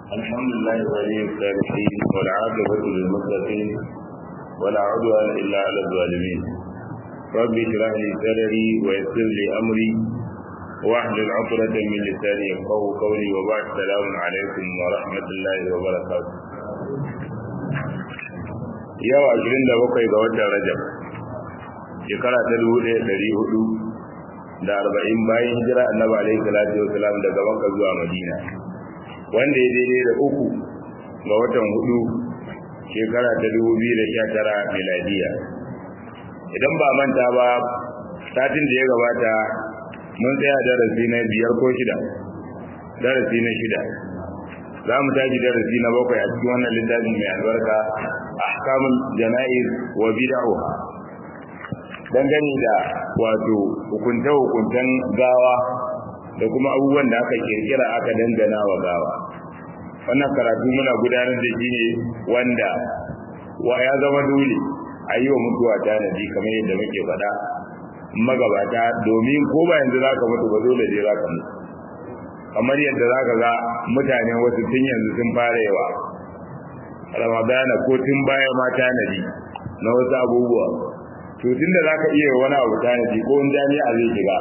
الحمد لله ولي الصالحين والعاقبة للمتقين ولا عدوان إلا على الظالمين رب اشرح لي صدري ويسر لي أمري واحلل عقدة من لساني يفقه قولي وبعد السلام عليكم ورحمة الله وبركاته yau ashirin da bakwai ga watan rajab shekara ta dubu ɗaya ɗari hudu da arba'in bayan hijira annabi alaihi salatu wasalam daga makka zuwa madina wanda ya daidai da uku ga watan hudu shekara ta dubu biyu da sha tara miladiya idan ba manta ba satin da ya gabata mun tsaya darasi na biyar ko shida darasi na shida za mu tashi darasi na bakwai a cikin wannan littafin mai albarka ahkamul jana'iz wa bid'uha dangane da wato hukunta hukuntan gawa da kuma abubuwan da aka kirkira aka dangana wa gawa wannan karatu muna gudanar da shi ne wanda wa ya zama dole a yi wa mutuwa tanadi kamar yadda muke faɗa magabata domin ko ba yanzu za ka mutu ba dole je za ka mutu kamar yadda za ka ga mutane wasu tun yanzu sun fara yawa ramadana ko tun baya ma tanadi na wasu abubuwa to tun da za ka iya wani abu tanadi ko wani jami'a zai shiga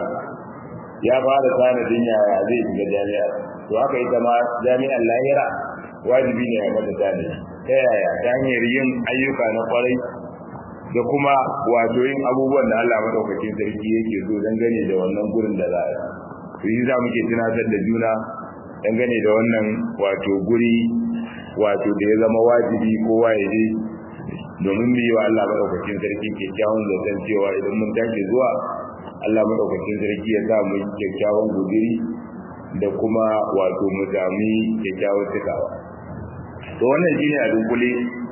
ya fara tanadin yaya zai shiga jami'a to haka ita ma jami'an lahira wajibi ne ya mata tanadi ta yaya ta hanyar yin ayyuka na kwarai da kuma wato yin abubuwan da Allah madaukakin sarki yake so dangane da wannan gurin da za a yi to yi za muke tunatar da juna dangane da wannan wato guri wato da ya zama wajibi kowa ya je domin mu yi wa Allah madaukakin sarki kyakkyawan zaton cewa idan mun tashi zuwa Allah madaukakin sarki ya sa mu yi kyakkyawan guduri da kuma wato mu sami kyakkyawan cikawa to wannan shine a dunkule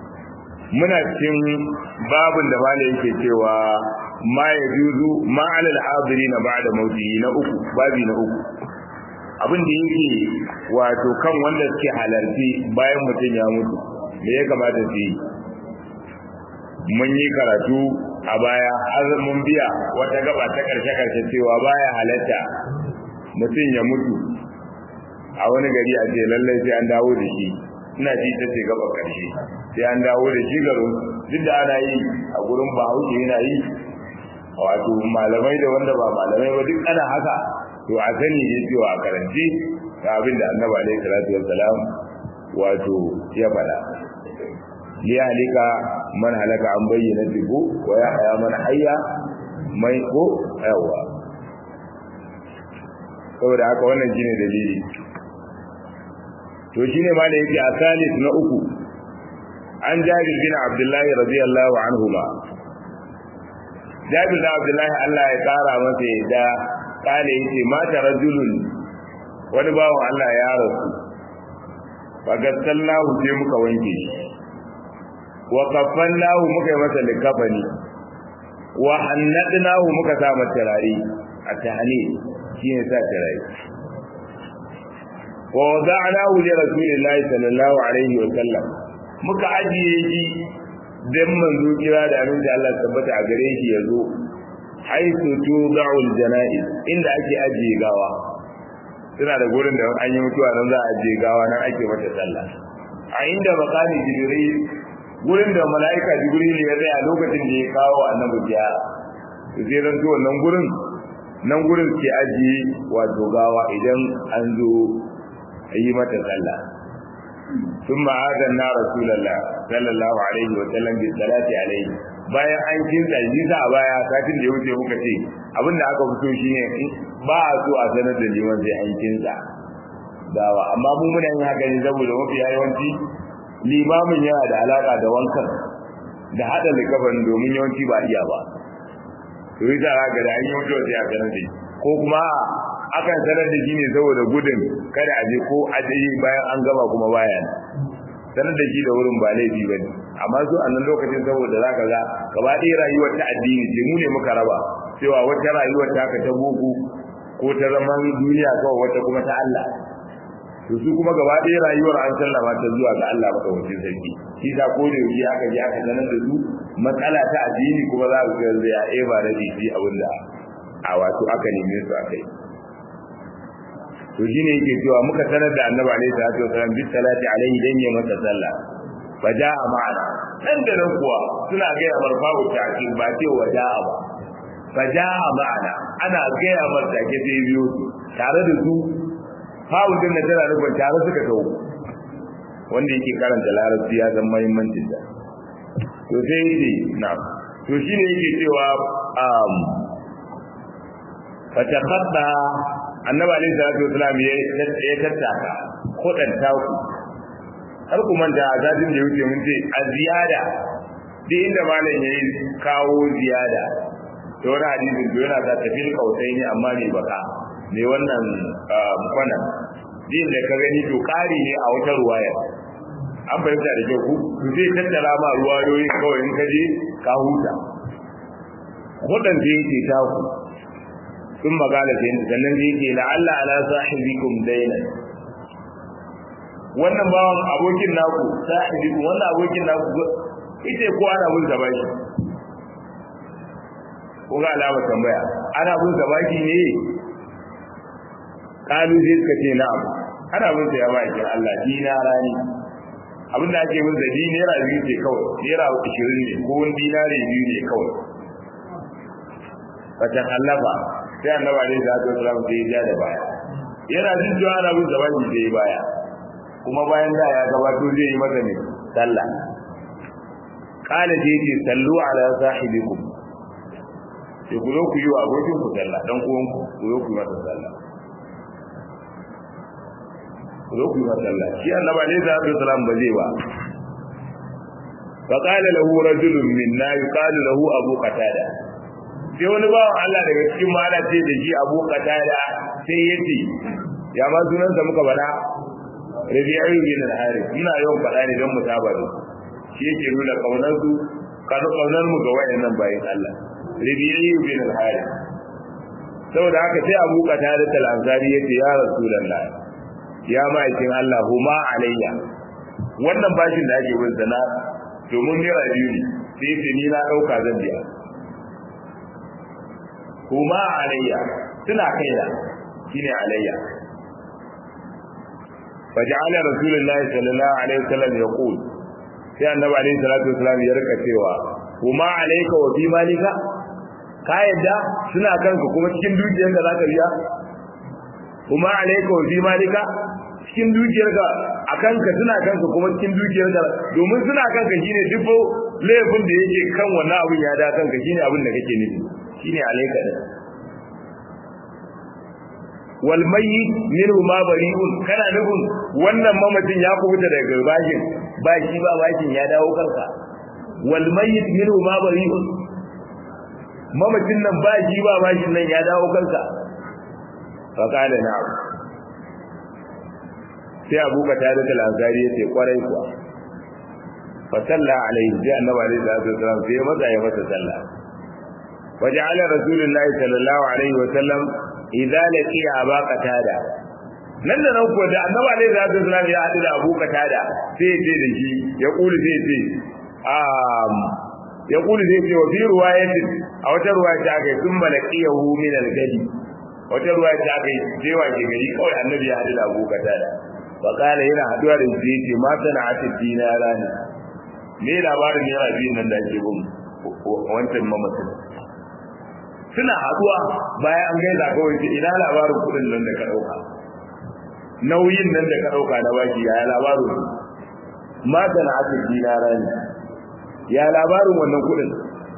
muna cikin babin da malai yake cewa ma ya juzu ma alal hadiri na ba'da mauti na uku babi na uku abin da yake wato kan wanda suke halarci bayan mutum ya mutu me ya kamata su yi mun yi karatu a baya har mun biya wata gaba ta karshe karshe cewa baya halatta mutum ya mutu a wani gari a ce lallai sai an dawo da shi ina ji ta ce gaba karshe sai an dawo da shi garin duk da ana yi a gurin bahaushe yana yi wato malamai da wanda ba malamai ba duk ana haka to a sani ne cewa a karanci ga abin da annabi alaihi salatu wassalam wato ya faɗa liyahlika man halaka an bayyana dibu wa ya haya man hayya mai ko yawa saboda haka wannan shine dalili to shine ma da yake a salis na uku an jabir bin abdullahi radiyallahu anhuma jabir bin abdullahi Allah ya kara masa yadda kale yace mata rajulun wani bawan Allah ya rasu fagassallahu sai muka wanke shi wa kaffannahu muka yi masa likafani wa hannadnahu muka sa masa turare a tahani shine sa turare wa wada'nahu li rasulillahi sallallahu alaihi wa sallam muka ajiye shi dan manzo kira da abin da Allah tabbata a gare shi yazo haitu tuda'ul janaiz inda ake ajiye gawa suna da gurin da an yi mutuwa nan za a ajiye gawa nan ake mata sallah a inda makani jibril gurin da mala'ika jibril ya tsaya lokacin da ya kawo annabi biya sai ran to wannan gurin nan gurin ke ajiye wato gawa idan an zo yi mata sallah ثم آذنا رسول الله صلى الله عليه وسلم بالصلاة عليه bayan an kinta shi sa a baya satin da ya wuce muka ce abinda aka fito shine ba a so a sanar da liman sai an kinta dawa amma mu muna yin haka ne saboda mafi yawanci limamin yana da alaka da wankan da hada likafan domin yawanci ba iya ba to yi za ga da an yi mutuwa sai a sanar da ko kuma akan sanar da shi ne saboda gudun kada a je ko a je bayan an gama kuma bayan sanar da shi da wurin ba laifi ba ne amma su a nan lokacin saboda za ka ga gaba ɗaya rayuwar ta addini ce mu ne muka raba cewa wata rayuwar ta ka ta boko ko ta zaman duniya kawai wata kuma ta Allah to su kuma gaba ɗaya rayuwar an sallama ta zuwa ga Allah madaukakin sarki shi ta ko da yaushe aka je aka sanar da su matsala ta addini kuma za su ga ya eba da jiji abinda a wato aka neme su akai to shine yake cewa muka sanar da annabi alaihi salatu wasallam bi salati alaihi dan ya masa sallah fa jaa ma'ana nan da nan kuwa suna ga ya marfa'u ta'kid ba ce wa jaa ba fa jaa ma'ana ana ga ya mar take sai biyo tare da su fa'u din da tana nufin tare suka tawo wanda yake karanta larabci ya san muhimmancin da to sai yake na to shine yake cewa um fa takhadda annabi alaihi salatu wasalam ya ya tattaka kodan taku har ku manta a zadin da yake mun ce a ziyada duk inda malam yayi kawo ziyada to wani hadisin to yana da tafil kautai ne amma ne baka ne wannan kwana din da ka gani to kari ne a wata ruwaya an fahimta da kyau ku to zai tattara ma ruwayoyin kawai in ka je ka huta kodan da yake taku sun magana sai sannan zai ce la'alla ala sahibikum dainan wannan bawan abokin naku sahibikum wannan abokin naku ite ko ana mun da baki ko ga alama tambaya ana mun da baki ne kalu sai suka ce na'am ana mun da baki Allah dinara ne abin da ake mun da dinara biyu ce kawai naira 20 ne ko wani dinare biyu ne kawai fatan allafa sai annabi alaihi salatu wasallam sai ya da baya yana jin cewa ana bin zaman shi sai baya kuma bayan da ya gabato zai yi masa ne sallah qala sai ce sallu ala sahibikum sai ku zo ku yi wa abokin ku sallah dan uwan ku ku zo ku yi masa sallah ku zo ku yi masa sallah shi annabi alaihi salatu wasallam ba zai ba فقال له رجل منا يقال له أبو قتادة sai wani bawan Allah daga cikin mala ce da shi Abu Qatada sai yace ya ma sunan sa muka bada Rabi'u bin al-Harith ina yawan fada ne don mutaba da shi yake nuna kaunar su kanu kaunar mu ga wayannan bayin Allah Rabi'u bin al-Harith saboda haka sai Abu Qatada al-Ansari yace ya Rasulullah ya ma'aikin Allah huma alayya wannan bashin da ake bin sana domin naira biyu ne sai ce ni na dauka zan biya kuma alayya suna kaina shine alayya faja'ala rasulullahi sallallahu alaihi wasallam yaqul sai annabi alaihi salatu wasallam ya rika cewa kuma alayka wa fi malika ka yadda suna kanka kuma cikin dukiyar da zaka biya kuma alayka wa fi malika cikin dukiyar ka akan ka suna kanka kuma cikin dukiyar ka domin suna kanka shine duk laifin da yake kan wannan abin ya da kanka shine abin da kake nufi shine alayka din wal mayyit minhu ma bari'un kana nufin wannan mamacin ya kubuta daga bashin ba shi ba bashin ya dawo kanka wal mayyit minhu ma bari'un mamacin nan ba shi ba bashin nan ya dawo kanka fa kana na'am sai Abu Qatada al-Ansari yace kwarai kuwa fa salla alaihi sai annabi alaihi salatu wasallam sai maza ya masa sallah وجعل رسول الله صلى الله عليه وسلم idza laqiya aba qatada nan da nan ko da annabi alaihi salatu wasallam ya hadu da abu qatada sai ya ce da shi ya kuli sai ya ce um ya kuli sai ya ce wa fi riwayatin a wata riwaya ta kai sun malaqiyahu min al-gadi wata riwaya ta kai sai wa ke gari kawai annabi ya hadu da abu qatada fa kala yana haduwa da shi yace ma sana'atu dinara ne me labarin naira biyun nan da ake bin wancan mamacin suna haduwa bayan an gaisa kawai ce ina labarin kudin nan da ka dauka nauyin nan da ka dauka na baki ya labarin ma sana aka dinara ne ya labarin wannan kudin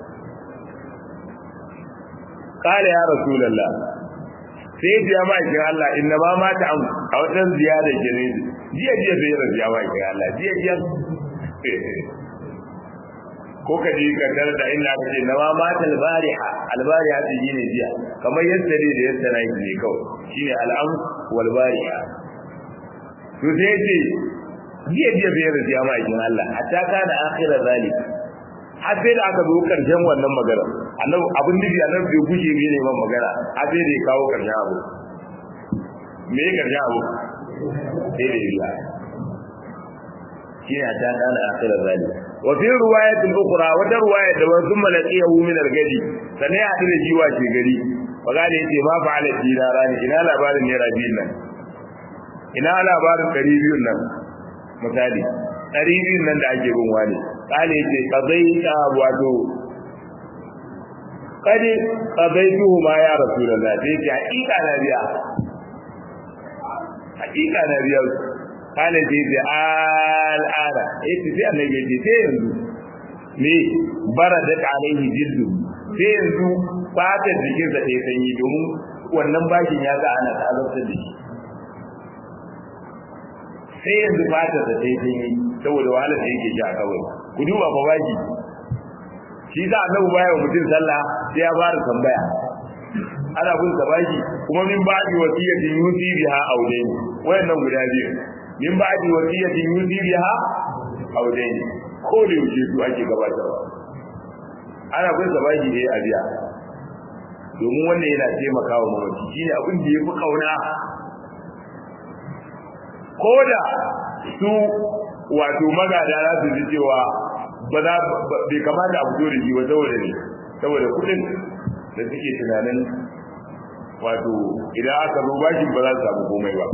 kala ya rasulullah sai ya biya ma'aikin Allah inna ma mata an a wata ziyara gine jiya jiya sai ya biya ma'aikin Allah jiya jiya ko ka ji ka tare da inda aka ce nawa mata albariha albariha ta yi ne jiya kamar yadda ne da yadda na yi ne kawai shine al'am wal bariha to sai ce jiya jiya bai yarda ya ma'aikin Allah hatta kana akhira zalik har sai da aka zo karshen wannan magana annabi abin nufi annabi bai gushe ne neman magana har sai da ya kawo karshen abu me ya karshen abu sai da ya shine hatta kana akhira zalik wa fi riwayatin ukhra wata riwaya da wasu malaqiyahu min al-gadi sanai ya da jiwa ce gari fa gane yace ma fa'ala dinara ne ina labarin ne rabin nan ina labarin ɗari biyun nan misali ɗari biyun nan da ake bin wani kale ce qadaita wato kadi qadaitu ma ya rasulullah sai ce hakika na biya hakika na biya kale ce ce al'ada eh sai annabi ya ce sai yanzu me baradat alaihi jiddu sai yanzu fatar jikinsa ta yi sanyi domin wannan bashin ya ga ana azabtar da shi sai yanzu fatar da ta yi sanyi saboda wahalar da yake ji a kawai ku duba fa baki shi za a nabu baya wa mutum sallah sai ya fara tambaya ana bin sa baki kuma min ba'di wasiyatin yusi biha audaini wayannan guda biyu min ba'di wasiyatin yusi biha audaini ko da yake su ake gabatarwa ana bin sa baki ne a biya domin wannan yana taimakawa mamaci shine abin da yafi kauna ko da su wato magada za su ji cewa ba za bai kamata a fito da shi ba saboda ne saboda kudin da suke tunanin wato idan aka zo bashin ba za su samu komai ba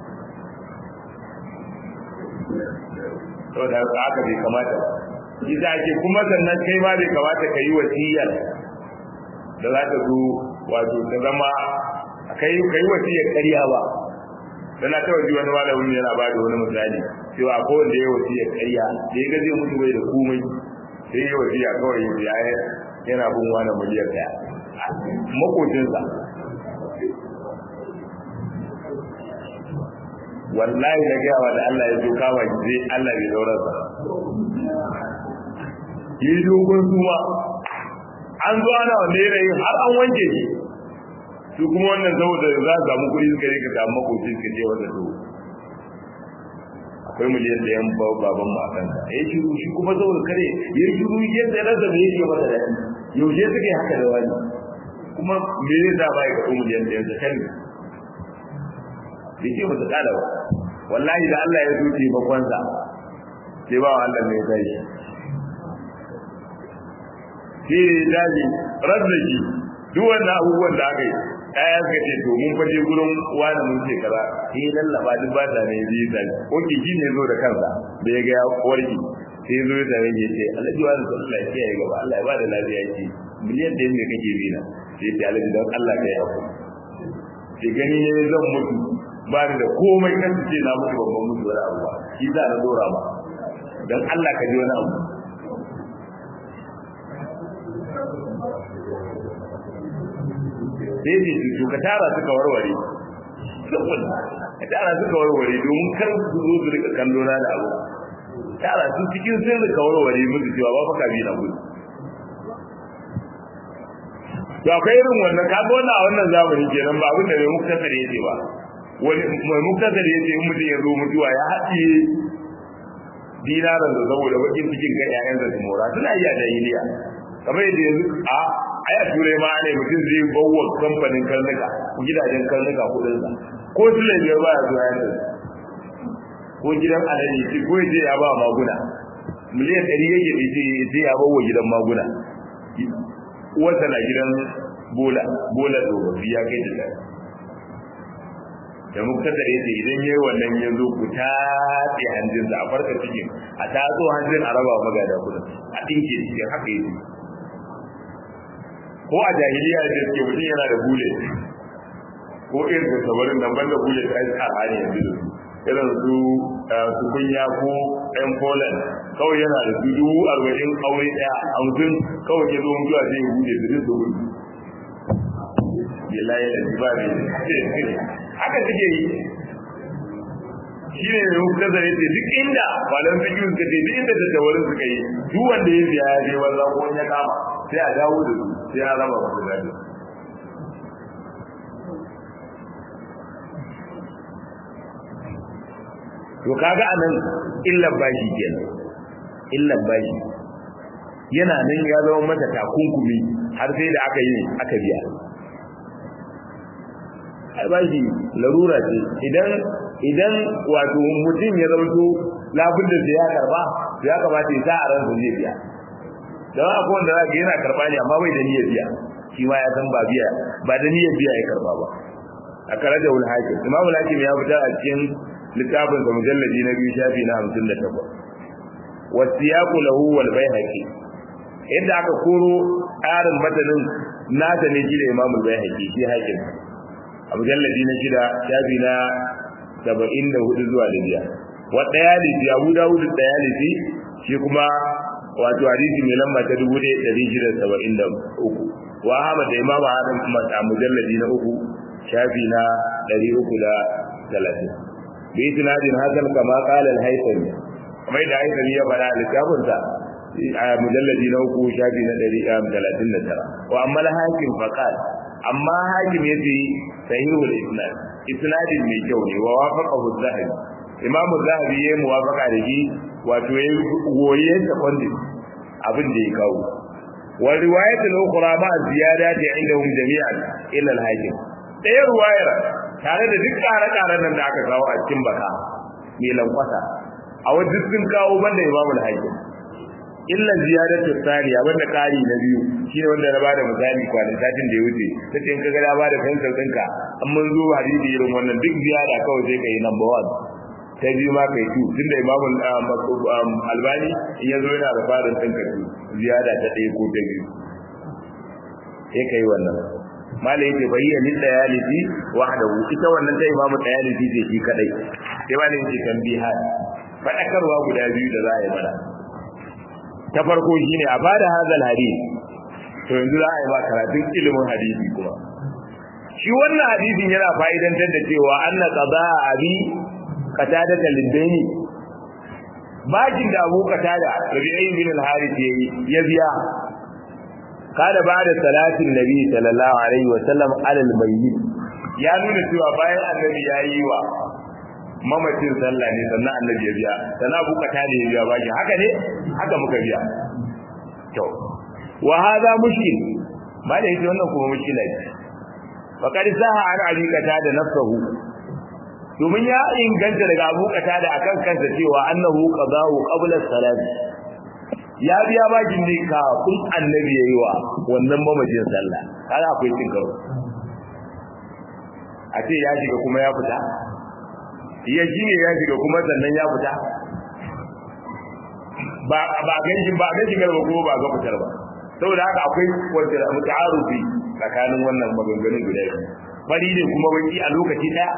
saboda haka bai kamata ba shi za ake kuma sannan kai ma bai kamata ka yi wasiyar da za ta zo wato ta zama kai kai wasiyar ƙarya ba dan na tawaji wani malamin yana ba da wani misali cewa ko wanda ya wasiyar ƙarya da ya ga zai mutu bai da komai sai ya wasiya kawai ya yana bin wani miliyan daya makocinsa wallahi da gaya wa da Allah ya zo kama shi zai Allah bai daurar sa yi dogon suma an zo ana wanda yanayi har an wanke shi su kuma wannan saboda za su samu kuɗi suka rika samu makoci suka je wanda to akwai miliyan da yan baban mu a kanka ya shiru shi kuma saboda kare ya shiru yadda rasa me yake masa daɗi yaushe suka yi haka da wani kuma me zai da ba ya kaɗo miliyan da yanzu kan bai ce masa ƙada ba wallahi da Allah ya zo taimakonsa sai ba wa Allah mai zai shi ne daji razzaki duk wannan abubuwan da aka yi ɗaya suka ce to mun faje gurin wani mun ce kaza sai ya lallaba duk ba ta ne zai zai oke shi ne zo da kansa da ya ga ya warki sai zo da rage ce alhaji wani da Allah ya kiyaye gaba Allah ya ba da lafiya ce miliyan ɗaya ne kake bi na sai ce alhaji don Allah ka yi hakuri sai gani ne zan mutu ba ni da komai kan su ce na mutu babban mutu wani abu ba shi za na dora ba don Allah ka ji wani abu sai ne su ka tara suka warware saboda ka tara suka warware domin kar su zo su rika kallo na da abu tara su cikin sun rika warware musu cewa ba faka bi na gudu to akwai irin wannan kaga wannan a wannan zamani kenan ba abin da mai muktasar yace ba wani mai muktasar yace in mutum ya zo mutuwa ya haɗiye dinaran da saboda bakin cikin kan ƴaƴan da su mora suna iya jahiliya kamar yadda yanzu a ai a turai ma ne mutum zai bawa kamfanin karnuka gidajen karnuka kudin sa ko su ne biyar ba ya zuwa yanzu ko gidan alade ce ko yace ya ba maguna miliyan ɗari yake da ce sai ya bawa gidan maguna uwarsa na gidan bola bola tsofaffi ya kai da da muktasar yace idan yayi wannan ya zo ku tatse hanjinsa a farka cikin a tatso hanjin a raba magada kudin a dinke shi haka yake ko a jahiliya da ke mutum yana da bule ko irin da sabarin nan banda bule ta yi tsara ne yanzu da su irin su su kunya ko ɗan poland kawai yana da su dubu arba'in aure ɗaya hamsin kawai ya zo mutuwa zai bude su duk su gudu billahi da ba ne haka suke yi shi ne mai hukun zare ce duk inda malam fiƙi suka ce duk inda tattawarin suka yi duk wanda ya biya ya je wanda ko ya kama sai a dawo da su sai a raba masu gado to kaga anan illan bashi kenan illan bashi yana nan ya zama mata takunkumi har sai da aka yi aka biya ai bashi larura ce idan idan wato mutum ya zauto labudda da ya karba ya kamata ya sa a ransa zai biya don akwai wanda za yana karba ne amma bai da niyyar biya shi ma ya san ba biya ba da niyyar biya ya karba ba akaraja ul hakim imam al hakim ya fitar a cikin littafin sa mujalladi na biyu shafi na 58 wasiyaqu lahu wal bayhaqi inda aka koro tsarin matanin nata ne shi da imam al bayhaqi shi hakim a mujalladi na shida shafi na 74 zuwa da biyar wa dayalisi abu dawud dayalisi shi kuma wato hadisi mai lamba ta 1673 wa ahmad da imam ahmad kuma a mujalladi na uku shafi na 330 bi isnadin hasan kama qala al-haythami kamar da haythami ya fara littafin sa a mujalladi na uku shafi na 139 wa amma al-hakim faqal amma hakim yace sahihul isnad isnadin mai kyau ne wa wafaqahu az-zahabi imamu zahabi ya muwafaqa da shi wato ya goye da kwandin abin da ya kawo wa riwayatul ukhra ma ziyadati indahum jami'an illa al-hakim ɗaya ruwayar tare da duk ƙare-ƙaren nan da aka kawo a cikin baka mai lankwasa a wajen sun kawo banda imamu al-hakim illa ziyadatu tsariya wanda ƙari na biyu shine wanda na bada misali kwanan satin da ya wuce sai in kaga da bada fensir ɗinka an mun zo hadisi irin wannan duk ziyada kawai sai ka yi number one ta biyu ma kai tu tunda imamul albani in yazo yana da farin din ka tu ziyada ta ɗaya ko ta biyu sai kai wannan malai yake bayyana lil dayalisi wahdahu ita wannan ta imamu dayalisi ce shi kadai sai malai yake tambiha fadakarwa guda biyu da za a yi mana ta farko shine a bada hadal hadisi to yanzu za a yi ma karatun ilimin hadisi kuma shi wannan hadisin yana fa'idantar da cewa anna qada abi qatada liddaini bakin da Abu Qatada Rabi'i bin al-Harith yayi ya biya kada ba da salatin Nabi sallallahu alaihi wa sallam alal mayyit ya nuna cewa bayan annabi yayi wa mamacin sallah ne sannan annabi ya biya sannan Abu Qatada ya biya bakin haka ne haka muka biya to wa hadha mushkil ba da yake wannan kuma mushkila ce faqad saha an abi qatada nafsuhu domin ya inganta daga Abu Qatada akan kansa cewa annahu qada'u qabla salat ya biya bakin ne kafin annabi yayi wa wannan mamajin sallah kaga akwai cin karo a ce ya shiga kuma ya fita ya shine ya shiga kuma sannan ya fita ba ba ganjin ba ga shigar ba kuma ba ga fitar ba saboda haka akwai wanda muta'arufi tsakanin wannan maganganun guda biyu fari ne kuma baki a lokaci daya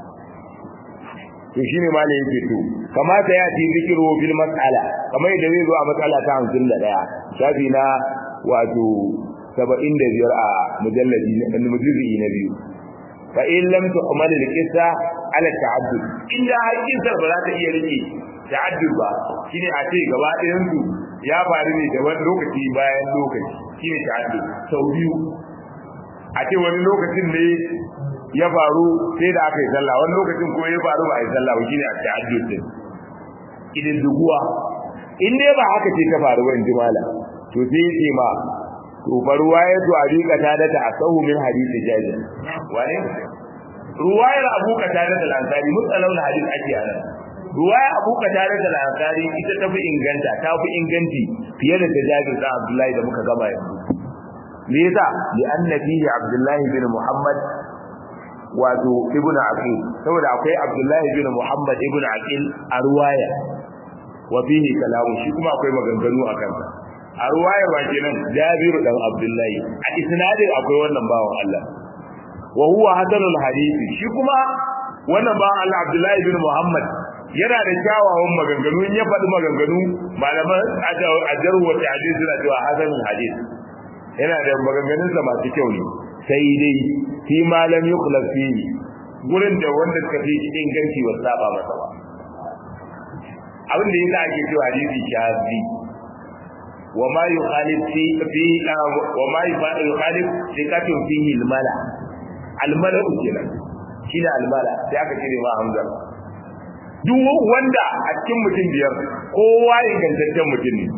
to shine ma ne yake to kamata ya ci zikiru fil mas'ala kamar yadda zai zo a matsala ta 51 shafi na wato 75 a mujalladi na mujalladi na biyu fa in lam tu'mal al qissa ala ta'addud inda hakin ba za ta iya rike ta'addud ba shine a ce gaba ɗayan su ya faru ne da wani lokaci bayan lokaci shine ta'addud sau biyu a ce wani lokacin ne ya faru sai da aka yi sallah wani lokacin kuma ya faru ba a yi sallah ba shine a ta'addud din idan duguwa in dai ba haka ce ta faru ba in ji mala to sai ya ce ma to fa ruwayatu abi qatada ta asahu min hadisi jabir wane ruwayar abu qatada al-ansari mutsalawul hadith ake anan ruwaya abu qatada al-ansari ita ta fi inganta ta fi inganci fiye da jabir da abdullahi da muka gaba yanzu me yasa li anna fihi abdullahi bin muhammad wato ibnu aqil saboda akwai abdullahi bin muhammad ibnu aqil a ruwaya wa fihi kalamu shi kuma akwai maganganu a kansa a ruwayar wa kenan jabiru dan abdullahi a isnadin akwai wannan bawan Allah wa huwa hadanul hadisi shi kuma wannan bawan Allah abdullahi bin muhammad yana da kyawawan maganganu in ya faɗi maganganu malaman ajar wa ta'dil suna cewa hadanul hadisi yana da maganganun sa masu kyau ne sai dai fi malam yukhlaf fi gurin da wanda suka fi inganci wa saba masa ba abin da yasa ake cewa hadisi shazi وما يخالف في في وما يخالف ثقة فيه الملا الملا كده shine almala sai aka cire ma hamza duk wanda a cikin mutum biyar kowa ingantaccen mutum ne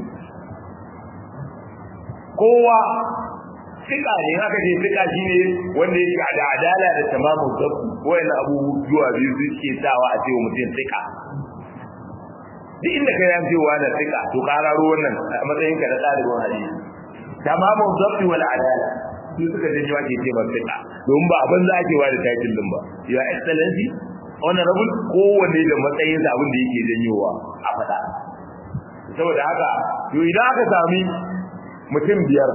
kowa sika ne haka ce sika shine wanda yake da adala da tamamu zabu wayan abubuwa biyu suke sawa a cewa mutum sika duk inda ka yan cewa na tsika to kararo wannan a matsayin ka na ɗalibin hadisi tamamun zabti wal adala su suka janyo ake ce ba fiqa don ba abin za ake wa da title din ba your excellency honorable kowanne da matsayin sa abin da yake janyowa a faɗa saboda haka to idan aka sami mutum biyar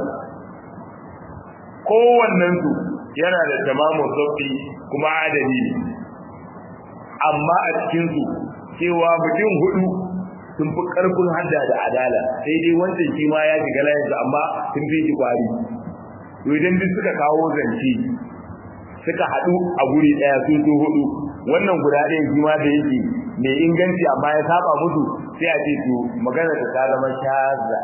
kowannen su yana da tamamun sabbi kuma adali ne amma a cikin su cewa mutum hudu sun fi karfin hadda da adala sai dai wancan shi ma ya shiga layinsa amma sun fi shi kwari to idan duk suka kawo zance suka haɗu a guri ɗaya sun so hudu wannan guda ɗaya shi ma da yake mai inganci amma ya saba musu sai a ce to magana ta zama shazza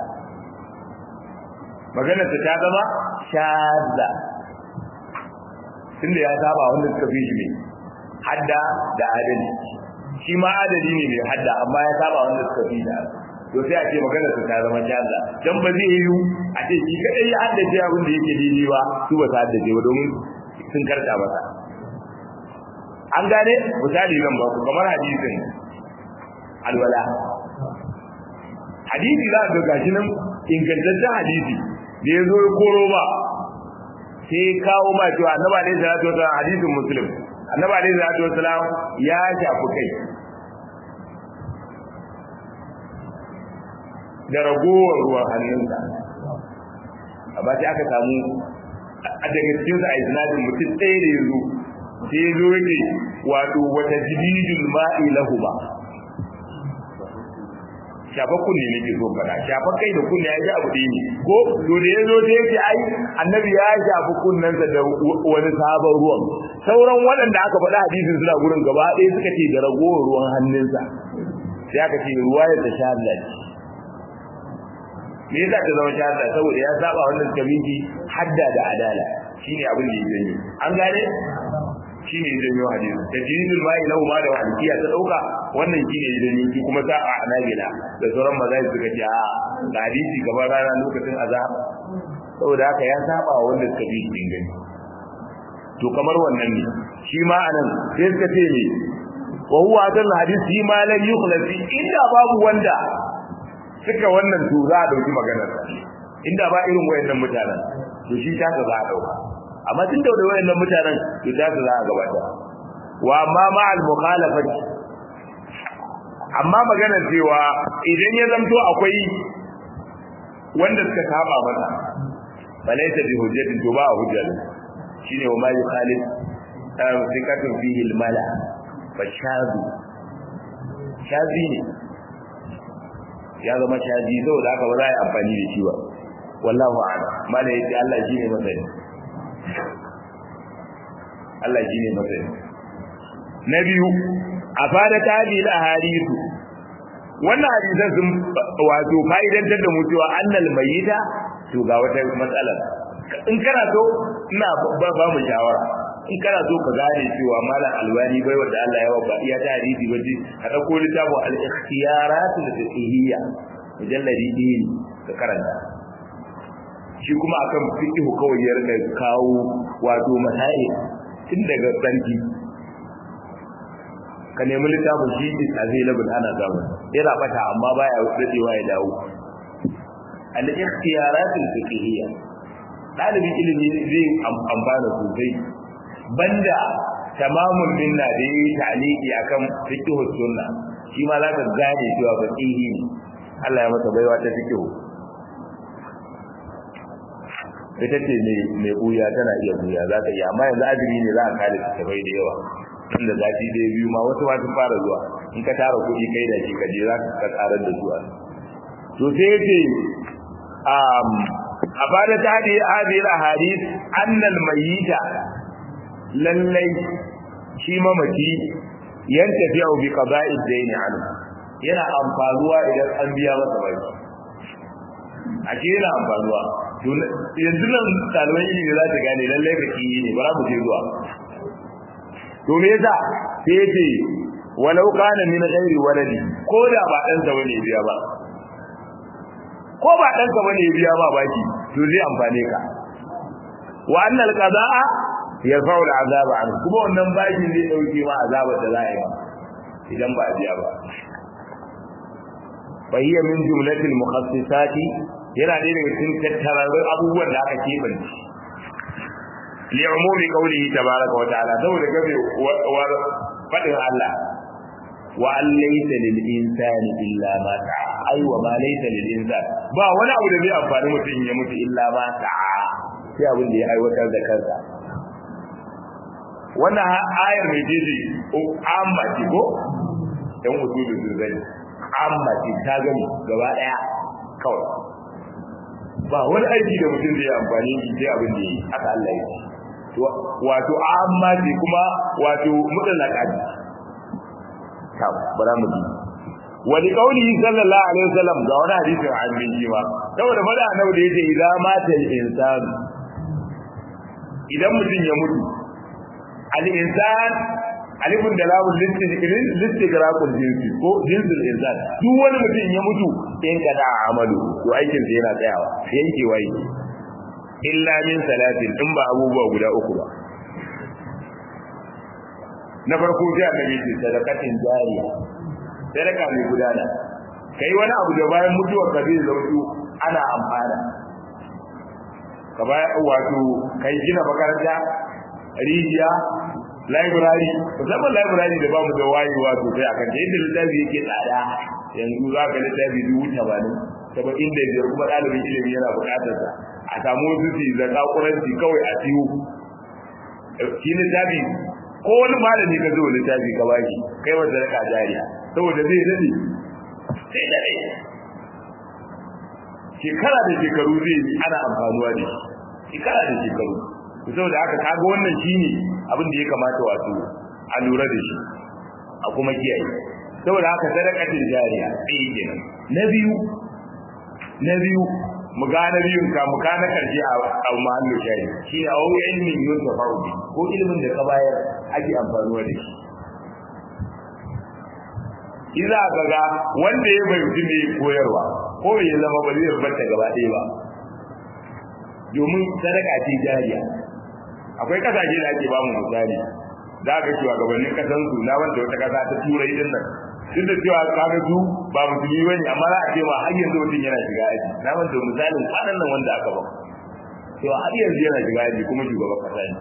magana ta zama shazza tunda ya saba wanda suka fi shi ne hadda da adali shi ma adali ne mai hadda amma ya saba wanda suka fi da to sai a ce magana ta zama shazza dan ba zai yi a ce shi kadai ya haddace abin da yake daidai ba su ba su haddace ba domin sun karta masa an gane misali zan ba ku kamar hadisin alwala hadisi za ga gashi nan ingantaccen hadisi da ya zo ya koro ba sai kawo ma cewa annabi alaihi salatu wasallam hadisin muslim annabi alaihi salatu wasallam ya shafi kai da ragowar ruwan hannunsa amma sai aka samu a daga cikin sa a isnadin mutum ɗaya da yazo sai yazo yake wato wata jididul ma'i lahu ba shafa kunne ne ke so fada shafa kai da kunne ya ji abu ɗaya ne ko to da yazo sai yake ai annabi ya shafi kunnensa da wani sabon ruwan sauran waɗanda aka faɗa hadisin suna gurin gaba ɗaya suka ce da ragowar ruwan hannunsa sai aka ce ruwa ya ta sha Allah me yasa ta zama shahada saboda ya saba wannan kabinki hadda da adala shine abin da yake yi an gane shine yake yi hadisi tajidul ma'i lahu ma da waliya ta dauka wannan shine yake yi ki kuma ta a anabila da sauran mazai suka ce a ga hadisi gaban rana lokacin azab saboda haka ya saba wanda suka bi shi gani to kamar wannan ne shi ma anan sai suka ce ne wa huwa adal hadisi ma la yukhlasi inda babu wanda suka wannan to za a dauki maganar inda ba irin wayannan mutanen to shi ta ga za a dauka amma tun da wayannan mutanen to ta ga za a gabata wa amma ma al mukhalafati amma maganar cewa idan ya zamto akwai wanda suka saba masa balaysa bi hujjatin to ba hujja shine wa ma yukhalif sikatun fihi al mala fa shazu shazi ne ya zama shaji saboda haka ba za a yi amfani da shi ba wallahu a'lam mala yace Allah shine masani Allah shine masani na biyu a fara tabi da hadisu wannan hadisan sun wato fa'idantar da mu cewa annal mayyita to ga wata matsala in kana so ina ba ba mu shawara in kana so ka gane cewa malam alwani bai wanda Allah ya waba iya ta hadisi waje ka dauko littafin al-ikhtiyarat al-fiqhiyya mujalladi din ka karanta shi kuma akan fiqh kawai ya rika kawo wato masai tun daga sarki ka nemi littafin shi is available ana samu yana bata amma baya dadewa ya dawo al-ikhtiyarat al-fiqhiyya dalibin ilimi zai amfana sosai banda tamamul minna da yi ta'liqi akan fiqh sunna shi ma zaka gane cewa faqihi ne Allah ya masa baiwa ta fiqh ita ce ne mai buya tana iya buya za ta iya amma yanzu azumi ne za a kare ta bai da yawa tunda zafi da biyu ma wasu ma sun fara zuwa in ka tara kuɗi kai da shi ka je za ka karar da zuwa to sai yace um a bada ta hadi hadhihi al-ahadith anna al-mayyita lallai shi mamaci yan tafiya bi qada'i daini anhu yana amfanuwa idan an biya masa baki a ce yana amfanuwa yanzu nan ɗaliban ilimi za ta gane lallai ka ki ne ba mu je zuwa to me yasa sai yace walau kana min ghairi waladi ko da ba dan sa bane biya ba ko ba dan sa bane biya ba baki to zai amfane ka wa annal qada'a yarfa'u al'azaba an kuma wannan baki zai dauke ma azabar da za a yi idan ba a biya ba fa hiya min jumlatil mukhassisati yana da daga cikin tattararrun abubuwan da aka keɓance li umumi qawlihi tabaraka wa ta'ala saboda gabe war fadin Allah wa an laysa lil insani illa ma sa'a ai wa ma laysa lil insani ba wani abu da zai amfani mutum ya mutu illa ma sa'a sai abin da ya aiwatar da kansa wannan ayar mai jeji amma ce ko dan usulu zai amma ce ta gani gaba daya kawai ba wani aiki da mutum zai amfani shi sai abin da yi haka Allah ya ce wato amma ce kuma wato mutlaka ce ta bara mu ji wani kauli sallallahu alaihi wasallam ga wani hadisin annabi shi ma saboda fada annabi da yace idza mata al-insan idan mutum ya mutu al-insan alifun da lamun listigraqul jinsi ko jinsul insan duk wani mutum ya mutu in kada amalu to aikin sa yana tsayawa yankewa yake illa min salatin in ba abubuwa guda uku ba na farko sai annabi ce sadaqatin jariya sadaka mai gudana kai wani abu da bayan mutuwar ka zai zautu ana amfana ka bayan wato kai gina makaranta rijiya library musamman library da bamu da wayewa sosai a kan yadda littafi yake tsada yanzu za ka littafi dubu tamanin saba'in da biyar kuma ɗalibin ilimi yana buƙatar sa a samu wasu su da ƙaƙuranci kawai a siyo shi littafi ko wani malami ka zo littafi ka baki kai wa sadaka jariya saboda zai dade sai dade shekara da shekaru zai ana amfanuwa da shi shekara da shekaru saboda haka kaga wannan shine abin da ya kamata wato a lura da shi a kuma kiyaye saboda haka sadaqatul jariya eh kenan na biyu na biyu mu ga na biyun ka mu ka na karshe a mahallu shayi shi a wani ilmin yun ta farubi ko ilimin da ka bayar ake amfanuwa da shi Iza ka ga wanda ya bai mutum ne koyarwa ko bai zama ba zai rubuta gaba ɗaya ba domin sadaka ce jariya akwai kasashe da ake ba mu misali za ka cewa gabanin kasan su na wanda wata kasa ta turai din nan duk da cewa kaga su ba musulmi bane amma za a ce ma har yanzu mutum yana shiga aji na wanda misalin kwanan nan wanda aka ba cewa har yanzu yana shiga aji kuma shugaban kasa ne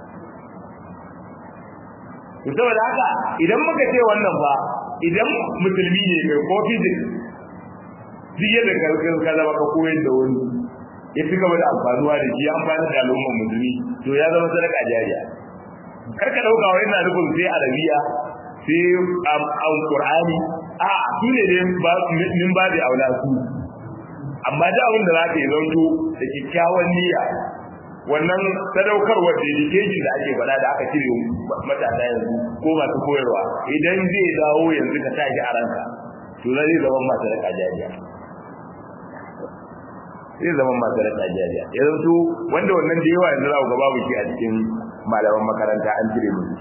to saboda haka idan muka ce wannan ba idan musulmi ne kai ko physics duk yadda ka zama ka koyar da wani ya fi gaba da amfanuwa da shi amfani da al'ummar musulmi to ya zama sadaka jariya kar ka dauka wai ina nufin sai arabiya sai am qur'ani a su ne ne ba min ba da aula su amma da abin da zaka yi zanto da kikkiawan niyya wannan sadaukarwar dedication da ake faɗa da aka cire matasa yanzu ko masu koyarwa idan zai dawo yanzu ka tashi a ranka to zai zama masu sadaka jariya zai zama masu rasa jariya ya zanto wanda wannan da yawa yanzu za ku ga babu shi a cikin malaman makaranta an cire musu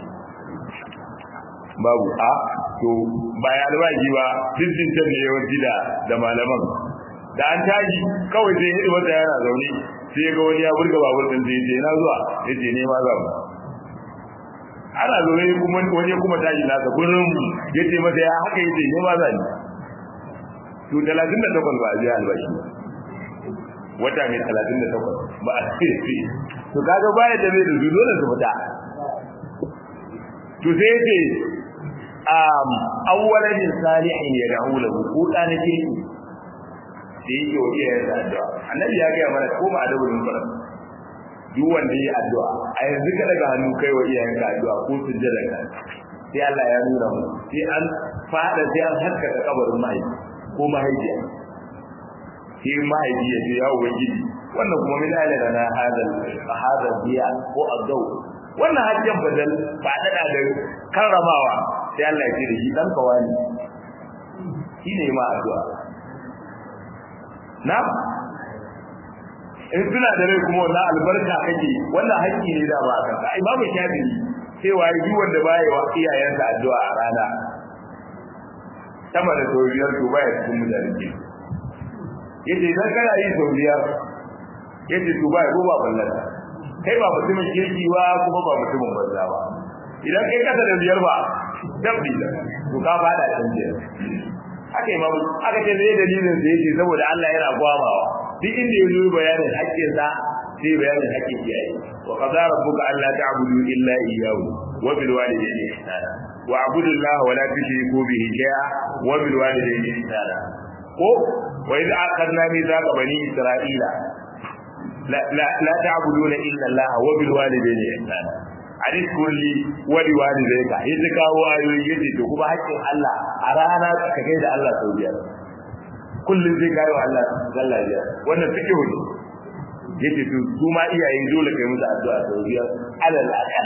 babu a to ba ya albashi ba dindin can ne yawanci da da malaman da an tashi kawai sai hidi wata yana zaune sai ga wani ya burga babur din sai ce na zuwa ya ce ne ma za mu ana zaune kuma wani kuma tashi nasa gurin ya ce masa ya haka ya ce ne ma za ni to talatin da takwas ba a biya albashi ba wata mai talatin da takwas ba a ce to kaga baya da mai da su dole su fita to sai ce um awwalan salihin ya da'u lahu ko da na kirki da yake wa iyayen sa addu'a annabi ya ga mana ko ba da wurin fara duk wanda yi addu'a a yanzu ka daga hannu kai wa iyayen ka addu'a ko sujjada ka sai Allah ya nuna mu sai an fada sai an haskaka kabarin mai ko mahaifiya sai mahaifi ya ce ya ubangiji wannan kuma min alana na hadal hadal biya ko azau wannan hajjan badal ba dada da karramawa sai Allah ya ce da shi dan kawani shine ma addu'a na in suna da rai kuma wannan albarka kake wannan haƙƙi ne da ba kanka ai babu shafi cewa yi wanda baya wa iyayensa addu'a a rana sama da sauriyar to baya cikin mutane ke yace idan kana yi sau biyar yace to ba ko ba ballan kai ba mutumin kirki ba kuma ba mutumin banza ba idan kai kasa da biyar ba dabbi da to ka fada can biyar haka imamu aka ce zai dalilin da yake saboda Allah yana gwamawa duk inda ya zo bayanin haƙƙin sa sai bayanin hakkin iyaye wa qadara rabbuka alla ta'budu illa iyyahu wa bil walidayni ihsana wa abudu allaha wa la tushriku bihi shay'a wa bil walidayni ihsana ko wa idh akhadna mithaqa bani isra'ila la la la ta'buduna illa allaha wa bil walidayni ihsana hadis kulli wa li walidayka yanzu kawo ayoyi yace to kuma hakkin Allah a rana ka kai da Allah sau biyar kullum zai kawo Allah sallah biyar wannan fiqh ne yace to su ma iyaye dole kai musu addu'a sau biyar alal aqal